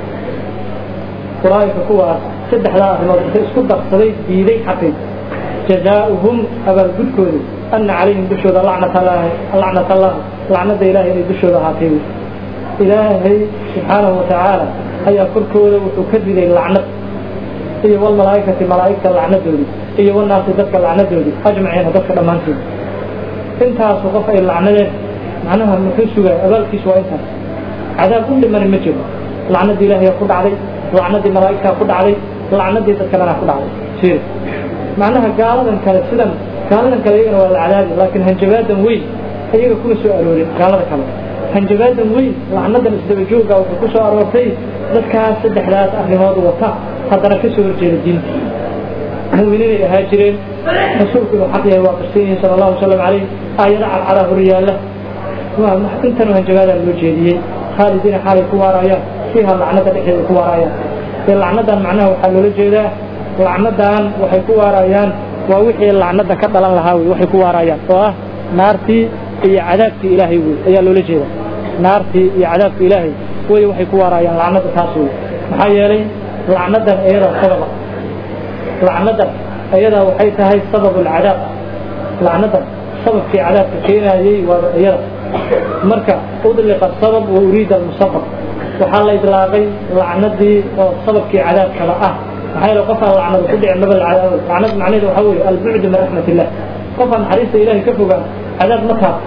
ulaaika kuwaas saddexdaa arrimood intay isku darsaday diiday xaqay jazaauhum abaalgudkoodu ana calayhim dushooda lacnat allaahi lacnat allah lacnada ilahay inay dushooda ahaatay ilaahay subxaanahu watacaala ayaa korkooda wuxuu ka riday lacnad iyo walmalaa'ikati malaa'igta lacnadoodi iyo wanaasi dadka lacnadoodi ajmaciina dadka dhammaantood intaasu qof ay lacnadeen macnaha muxuu sugaya abaalkiisu waa intaas cadaab u dhimani ma jiro lacnadii ilaahay ku dhacday lacnadii malaa'igtaa ku dhacday lacnadii dadka dhanaa ku dhacday sir macnaha gaaladan kale sidan gaaladan kale iyagana waa la cadaabi laakiin hanjabaadan weyn iyaga kuma soo aroorin gaalada kale hanjabaadan weyn lacnadan isdabajooga wuxuu ku soo aroortay dadkaas saddexdaas arrimood wata haddana ka soo horjeeda diinta mu'miniinay ahaa jireen rasuulku inuu xaq yahay waa qirsan yihiin sala allahu wasalam calayh aayado cadcadaa hor yaalla waa intanu hanjabaadaa loo jeediyey khaalidiina xaalay ku waarayaan fiiha lacnada dhexdeeda ku waarayaan ee lacnadan macnaha waxaa loola jeedaa lacnadan waxay ku waarayaan waa wixii lacnada ka dhalan lahaa wey waxay ku waarayaan oo ah naartii iyo cadaabkii ilaahay wey ayaa loola jeeda naartii iyo cadaabkii ilaahay wey waxay ku waarayaan lacnada taas wey maxaa yeelay lacnadan iyadaa sababa lacnadan iyadaa waxay tahay sabab alcadaab lacnadan sababkii cadaabka keenayey waa iyada marka udliqa sabab wa uriida almusabab waxaa la idlaaqay lacnadii oo sababkii cadaabkaba ah maxaa yeele qofaan lacnadu ku dhicin maba lacadaabo lacnad macnaheedu waxaa weeye albucdu min raxmat illah qofaan naxariista ilaahay ka fogaan cadaab ma taab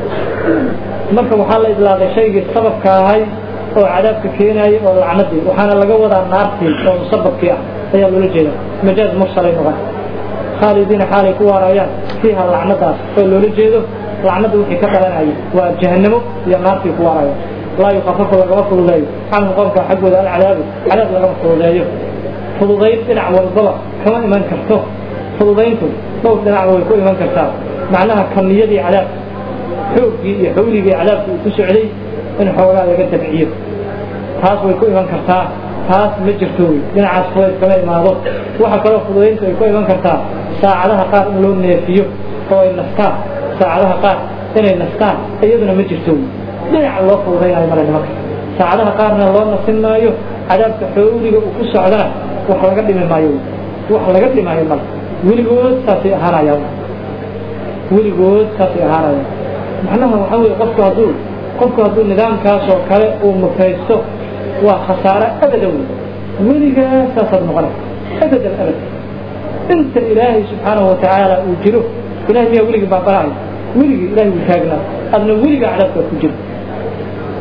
marka waxaa la idlaaqay shaygii sababka ahay oo cadaabka keenayay oo lacnadii waxaana laga wadaa naartii oo musababkii ah ayaa loola jeeda majaaz mursalay noqon khaalidiina xaalay ku waarayaan fiiha lacnadaas oo loola jeedo lacnada wixii ka dhalanayay waa jahanamo iyo naartii ku waaraya laa yukafafu lagama fududeeyo canhum qoomka xaggooda alcadaabu cadaab lagama fududeeyo fududayn dhinac walbaba kama iman karto fududayntu dhowr dhinacba way ku iman kartaa macnaha kamiyadii cadaab xooggii iyo xawligii cadaabka uu ku socday in xoogaa laga dabciyo taas way ku iman kartaa taas ma jirto wey dhinacaas fudayd kama imaado waxa kaloo fududayntu ay ku iman kartaa saacadaha qaar in loo neefiyo oo ay nastaan saacadaha qaar inay nastaan iyaduna ma jirto wey dhinaca loo fududaynayo male nimanka saacadaha qaarna loo nasin maayo cadaabka xawliga uu ku socdana wax laga dhimi maayo wax laga dhimaayo male weligood saasay ahaanayaan weligood saasay ahaanayaan macnaha waxaa weye qofku hadduu qofku hadduu nidaamkaas oo kale uu mutaysto waa khasaare abada wey weligaas saasaad noqonay abadan abad inta ilaahay subxaanahu watacaala uu jiro ilahay miyaa weligii baabanahay weligii ilahay wuu taagnaa adna weligaa cadaabkaad ku jiro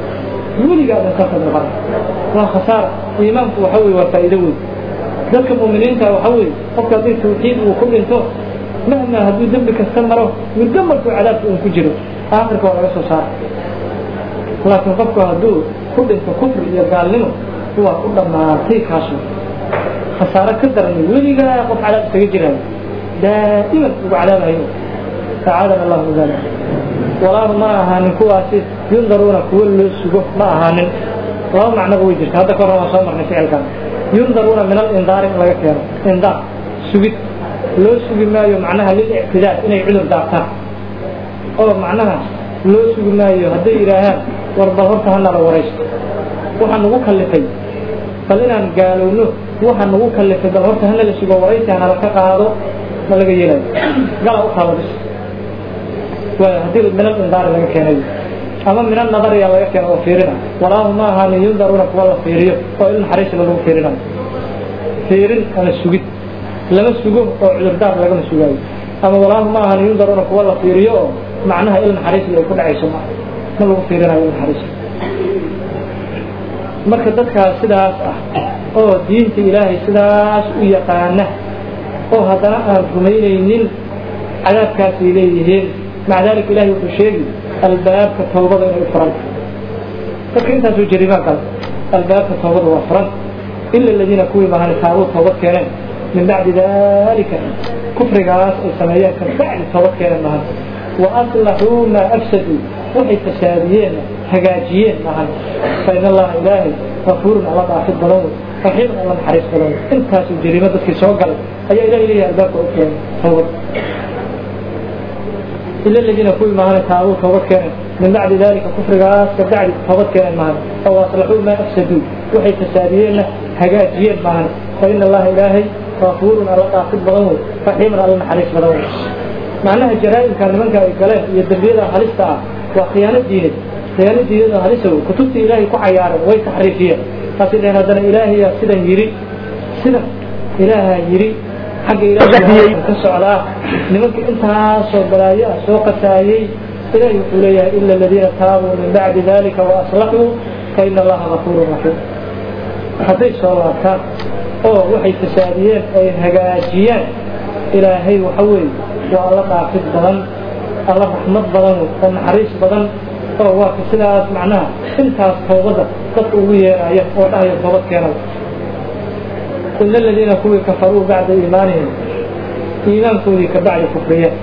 weligaa dhankaasa noqon waa khasaara iimaanku waxa weye waa faa'iido weyn dadka mu'miniinta waxa weeye qofka haddii tawxiid uu ku dhinto mahma hadduu dembi kasta maro muddo markuu cadaabka uun ku jiro aakhirka waa laga soo saara laakiin qofku hadduu ku dhinto kufri iyo gaalnimo waa ku dhammaatay kaasu khasaaro ka daran weligaa qof cadaab iskaga jiraayo daa'iman ugu cadaabahayo acaadana allahu min dalik walaahu ma ahaanin kuwaasi yundaruuna kuwo loo sugo ma ahaanin laba macnoba way jirta hadda kahor waan soo marnay ficilkan yundaruuna min alindaari in laga keeno indaar sugid loo sugi maayo macnaha lilictidaad inay cudur daabtaan oo macnaha loo sugi maayo hadday yidhaahaan war bal horta hanala waraysto waxaa nagu kallifay bal inaan gaalowno waxaa nagu kallifay bal horta hanala sugo waraysi hanala ka qaado ma laga yeelayo gala u taaba bis waayo haddii min alindaari laga keenayo ama min annadariya laga keeno oo fiirina walaahu ma ahaanin yundaruuna kuwa la fiiriyo oo il naxariisla lagu fiirinayo fiirin ama sugid lama sugo oo cudurdaar lagama sugaayo ama walaahu ma ahaanin yundaruuna kuwa la fiiriyo oo macnaha il naxariisla ay ku dhacayso ma ma lagu fiirinayo il naxariisla marka dadkaas sidaas ah oo diinta ilaahay sidaas u yaqaana oo haddana aan rumaynaynin cadaabkaasay leeyihiin maca daalika ilahay wuxuu sheegi albaabka tawbada inay u furan dadka intaasoo jariimaan kale albaabka tawbada waa furan ila aladiina kuwii maahan taabuu toobad keeneen min bacdi dalika kufrigaas ay sameeyeen ka bacdi toobad keeneen maahan wa aslaxuu maa afsaduu waxay fasaadiyeen hagaajiyeen maahan fa in allaha ilaahay gafuurun alla dhaafid badan wey raxiimun alla naxariis badan wey intaasoo jariimo dadkii soo galay ayaa ilahay leeyahay albaabka u furan tawbad إلا الذين كل ما هنا تابوا توبت كانت من بعد ذلك كفر غاس كبعد توبت كانت معنا أو أصلحوا ما أفسدوا وحي تسابيين هجاجين معنا فإن الله إلهي غفور على قاصد بغنو رحيم على الحريص بغنو معناها الجرائم كان من كان الكلام يدبير حريصة وخيانة دينه خيانة دينه حريصه كتبت إلهي كعيارا ويتحريفية فسيدنا هذا إلهي سيدا يري سيدا إلهي يري xagga ilaahay ka socdaa nimankii intaasoo balaayo ah soo qasaayey ilaahay wuxuu leeyahay ila aladiina taabuu min bacdi dalika waaslaxuu fa ina allaha gafuurun raxiim hadday soo laabtaan oo waxay fasaadiyeen ay hagaajiyaan ilaahay waxa weeye waa alla dhaafid badan alla raxmad badan oo naxariis badan oo waa ka sidaas macnaha intaas toobadda dadka ugu yeeraya oo dhahaya toobad keenay إلا الذين كوي كفروا بعد إيمانهم إيمان كوي كبعد كفرية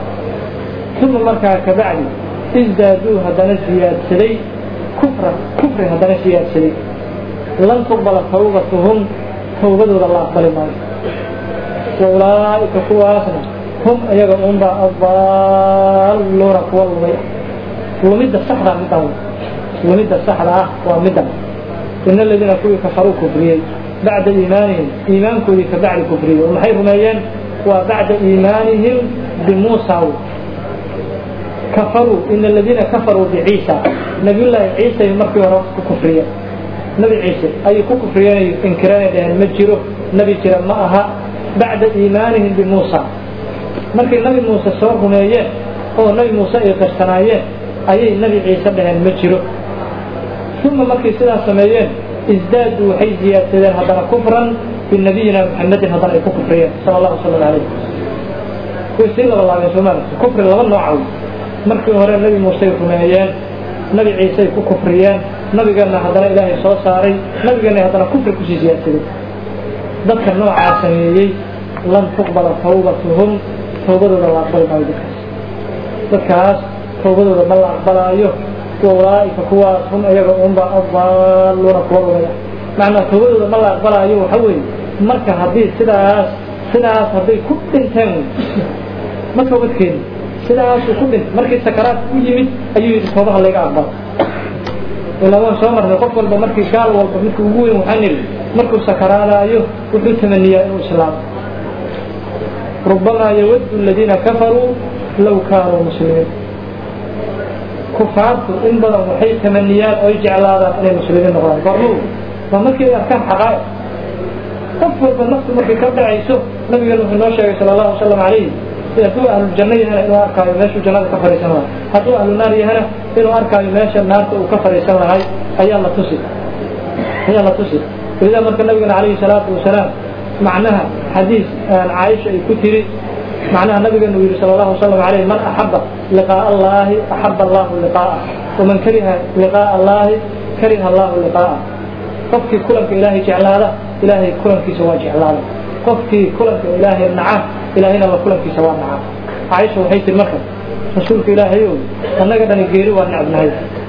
ثم مركا كبعد ازدادوا هدنا زياد سلي كفرا كفر هدنا زياد سلي لن تقبل توبتهم توبتهم الله أقبل ما وأولئك كواسنا هم أيضا أمبا الضالون كوالله ومد الصحراء مدهم ومد الصحراء ومدهم إن الذين كوي كفروا كفرية بعد إيمانهم إيمان كودي كبعد كفرية ومحي رميان وبعد إيمانهم بموسى كفروا إن الذين كفروا بعيسى نبي الله عيسى يمرك ورق كفرية نبي عيسى أي كفرية إنكران ده المجره نبي جرى معها بعد إيمانهم بموسى مركي نبي موسى سوى رميان أو نبي موسى يقرسنايان أي نبي عيسى ده المجره ثم مركي سلا سميان ازدادوا حي زيادة هذا كفرا بنبينا محمد هذا كفريا صلى الله وسلم عليه ويسير الله عليه وسلم كفر لغا نوعه markii hore nabi muuse ay rumeeyeen nabi ciise ay ku kufriyeen nabigana haddana ilaahay soo saaray nabigana haddana kufri kusii siyaadsaday dadka noocaa sameeyey lan tuqbala tawbatuhum tawbadooda la aqbali maayo dadkaas dadkaas tawbadooda ma la aqbalaayo waulaaika kuwaas hum iyaga unba adaaluuna kuwa lumaya macnaa tawbadooda ma la aqbalaayo waxa weeye marka haddii sidaas sidaas hadday ku dhinteen ma toobad keeni sidaasuu ku dhintay markii sakaraad u yimid ayuu yidhi toobaha layga aqbalo ilaa waan soo marnay qof walba markii gaal walba midka ugu weyn waxaan nidhi markuu sakaraadaayo wuxuu tamaniyaa inuu islaamo rubamaa yawaddu aladiina kafaruu law kaanuu muslimiin kufaartu in badan waxay tamaniyaan oo ay jeclaadaan inay muslimiin noqdaan baruu waa markii ay arkaan xaqaa'iq qof walba naftu markay ka dhacayso nabigan wuxuu noo sheegay sala allahu wasalam calayhi hadduu ahlujanno yahana inuu arkaayo meeshuu jannada ka fadhiisan lahay hadduu ahlu naar yahana inuu arkaayo meesha naarta uu ka fadhiisan lahay ayaa la tusi ayaa la tusi walidaa marka nabigana calayhi salaatu wasalaam macnaha xadiis caaisha ay ku tiri macnaha nabigeenu yidhi sala allahu wasalam alayh man axaba liqaa'a allaahi axaba allahu liqaa'ah waman kariha liqaa'a allaahi kariha allahu liqaa'ah qofkii kulanka ilaahay jeclaada ilaahay kulankiisa waa jeclaada qofkii kulanka ilaahay naca ilaahayna la kulankiisa waa naca caaisha waxay tiri marka rasuulka ilaahayow annaga dhani geeri waa necbnahay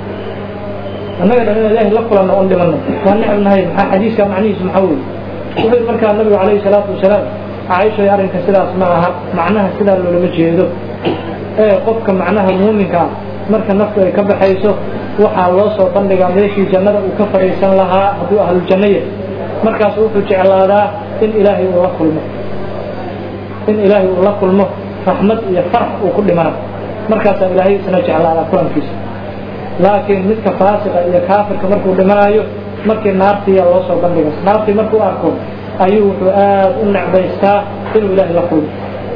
annaga dhan in ilaahay la kulanno oon dhimanno waa necbnahay maxaa xadiiska macnihiisu maxaa weye wuxuu yidhi markaa nabigu calayhi salaatu wasalaam caaisha arrinka sidaas ma aha macnaha sidaa loolama jeedo ee qofka macnaha muuminka ah marka naftu ay ka baxayso waxaa loo soo bandhigaa meeshii jannada uu ka fadhiisan lahaa hadduu ahluljanno yahay markaas wuxuu jeclaadaa in ilaahay uu la kulmo in ilaahay uu la kulmo raxmad iyo farax uu ku dhimana markaasaa ilaahay isna jeclaadaa kulankiisa laakiin midka faasiqa iyo kaafirka markuu dhimanayo markii naartiiya loo soo bandhiga naartii markuu arko ayuu wuxuu aad u necbaystaa inuu ilaahay la kulmo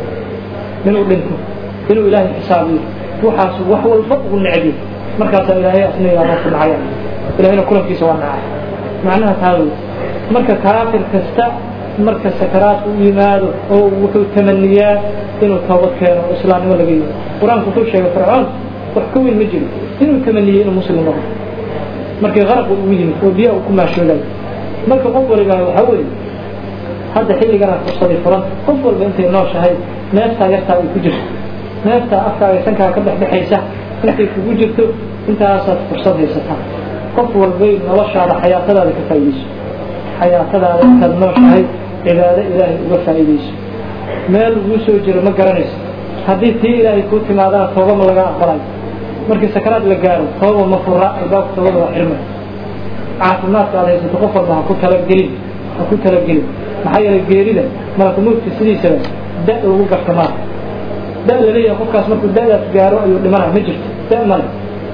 inuu dhinto inuu ilaahay xisaabiyo waxaas wax walba ugu necbiyo markaasaa ilaahay asniga marku nacaya ilahayna kulankiisa waa nacay macnaha taa wey marka kaafir kasta marka sakaraad u yimaado oo wuxuu tamaniyaa inuu toobad keeno oo islaamnimo laga yimaado qur-aanku wuxuu sheegay fircoon wax ka weyn ma jiro inuu tamaniyey inuu muslim noqdo markii qaraq ugu yimid oo biyaha uu ku maashooday marka qof waliba waxaa weeye hadda xilligana fursaday furan qof walba intay nooshahay neeftaa yartaa ay ku jirto neeftaa afkaaga sankaa ka dhexdhexaysa intay kugu jirto intaasaad fursad haysataa qof walbay noloshaada xayaatadaada ka faa'iidayso xayaatadaada intaad nooshahay cibaado ilaahay uga faa'iidayso meel uguu soo jiro ma garanayso haddii tii ilaahay kuu timaadana tooba ma laga aqbalayo markii sakaraad la gaaro tooba ma fura albaabka toobada waa xirmay caafimaadka aad haysato qof walba ha ku talagelin ha ku talagelin maxaa yeelay geerida malakumowdka sidiisaba da lagu garta maa da la leeyahay qofkaas markuu da'daas gaaro ayuu dhimanaya ma jirto da male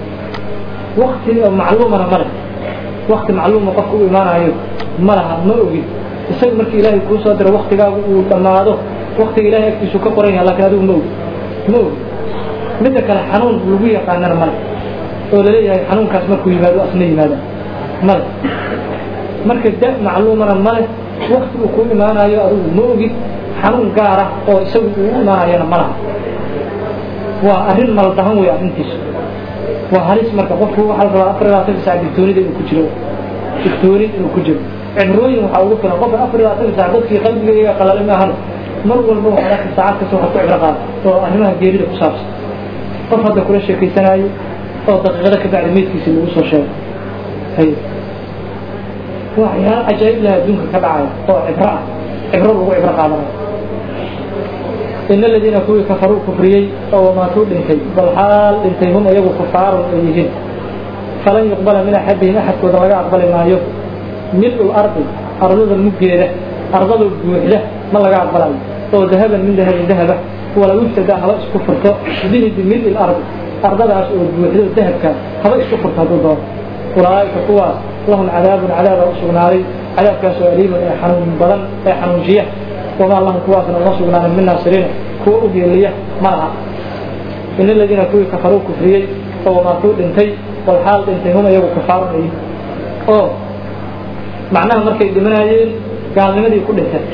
wakti macluumana male wakti macluuma qofka u imaanayo ma laha ma ogin isaga markii ilaahay kuu soo diro waktigaagu uu dhammaado waktiga ilahay agtiisu ka qoran yaha lakin adigu ma ogi ma ogi midda kale xanuun lagu yaqaanana male oo laleeyahay xanuunkaas markuu yimaado asna yimaada male marka da macluumana male wakti uu kuu imaanayo adigu ma ogid xanuun gaara oo isagu uu u imaanayana ma laha waa arrin maldahan wey arrintiisu waa halis marka qofku waxaa la rabaa afar iyo labaatan saac digtoonida inuu ku jiro digtooni inuu ku jiro cibrooyin waxaa ugu filan qofka afar iyo labaatan saac dadkii qalbigayga qalalay ma ahano mar walba waxaad arki saacad kasta waxaad ku cibro qaada oo arrimaha geerida ku saabsan qof hadda kula sheekaysanaayo oo daqiiqada ka bacdi meydkiisa lagu soo sheego hay waxyaala cajaa'ib laha adduunka ka dhacaya oo cibro ah cibro lagu cibro qaadanayo in aladiina kuwii kafaruu kufriyey oo wamaatuu dhintay bal xaal dhintay hum iyagu kufaarun ay yihiin falan yuqbala min axadihim axadkooda laga aqbali maayo mil-ul ardi ardada muggeeda ardada buuxda ma laga aqbalayo oo dahaban min dahabin dahaba wala yuftada haba isku furto bihi bimil-il ardi ardadaas oo buuxdo dahabka haba isku furto hadduu doono ulaa'ika kuwaas lahum cadaabun cadaaba u sugnaaday cadaabkaasoo aliimun ee xanuun badan ee xanuunjiya wamaa lahum kuwaasna uma sugnaanin min naasiriina kuwa u geeliya ma laha in aladiina kuwii kafaruu kufriyey oo wamaatuu dhintay bal xaal dhintay hum iyagu kafaarun ay oo macnaha markay dhimanayeen gaalnimadii ku dhintay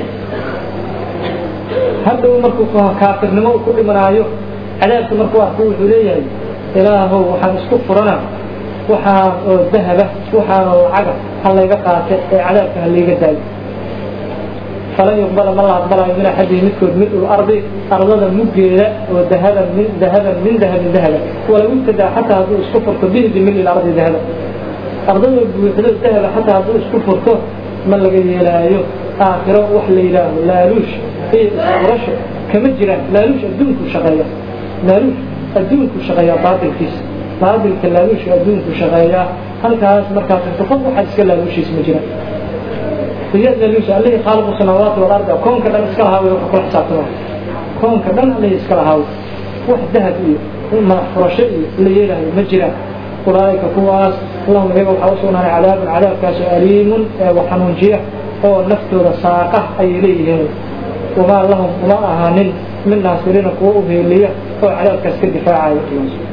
hadhow markuu kaafirnimo ku dhimanaayo cadaabka markuu arko wuxuu leeyahay ilaahow waxaan isku furana waxaan oo dahaba waxaan oo lacaga ha layga qaate ee cadaabka ha layga daayo falan yuqbala ma la aqbalayo min axadihi midkood mil-ul ardi ardada muggeeda oo dahaban min dahaban min dahabin dahaba walaw ibtadaa xataa hadduu isku furto bihi bimil-il ardi dahaba ardada buuxdo dahaba xataa hadduu isku furto ma laga yeelaayo aakhiro wax la yidhaaho laaluush iyo isfurasho kama jiraan laaluush adduunku shaqeeya laaluush adduunku shaqeeyaa baatilkiisa baatilka laaluushka adduunku shaqeeyaa halkaas markaas inta qof waxaad iska laaluushiisa ma jiraan iyo laaluusha allihii khaaliqu samaawaati wal ardi koonka dhan iska lahaa wey waxa kula xisaabtama koonka dhan allihii iska lahaa wax dahab iyo madax furasho iyo la yeelaayo ma jiraan ulaa'ika kuwaas lahum iyaga waxaa u sugnaaday cadaabun cadaabkaasoo aliimun ee waxanuunjiya oo naftooda saaqa ayay leeyihiin wamaa lahum uma ahaanin min naasiriina kuwa u heeliya oo cadaabkaas ka difaacaya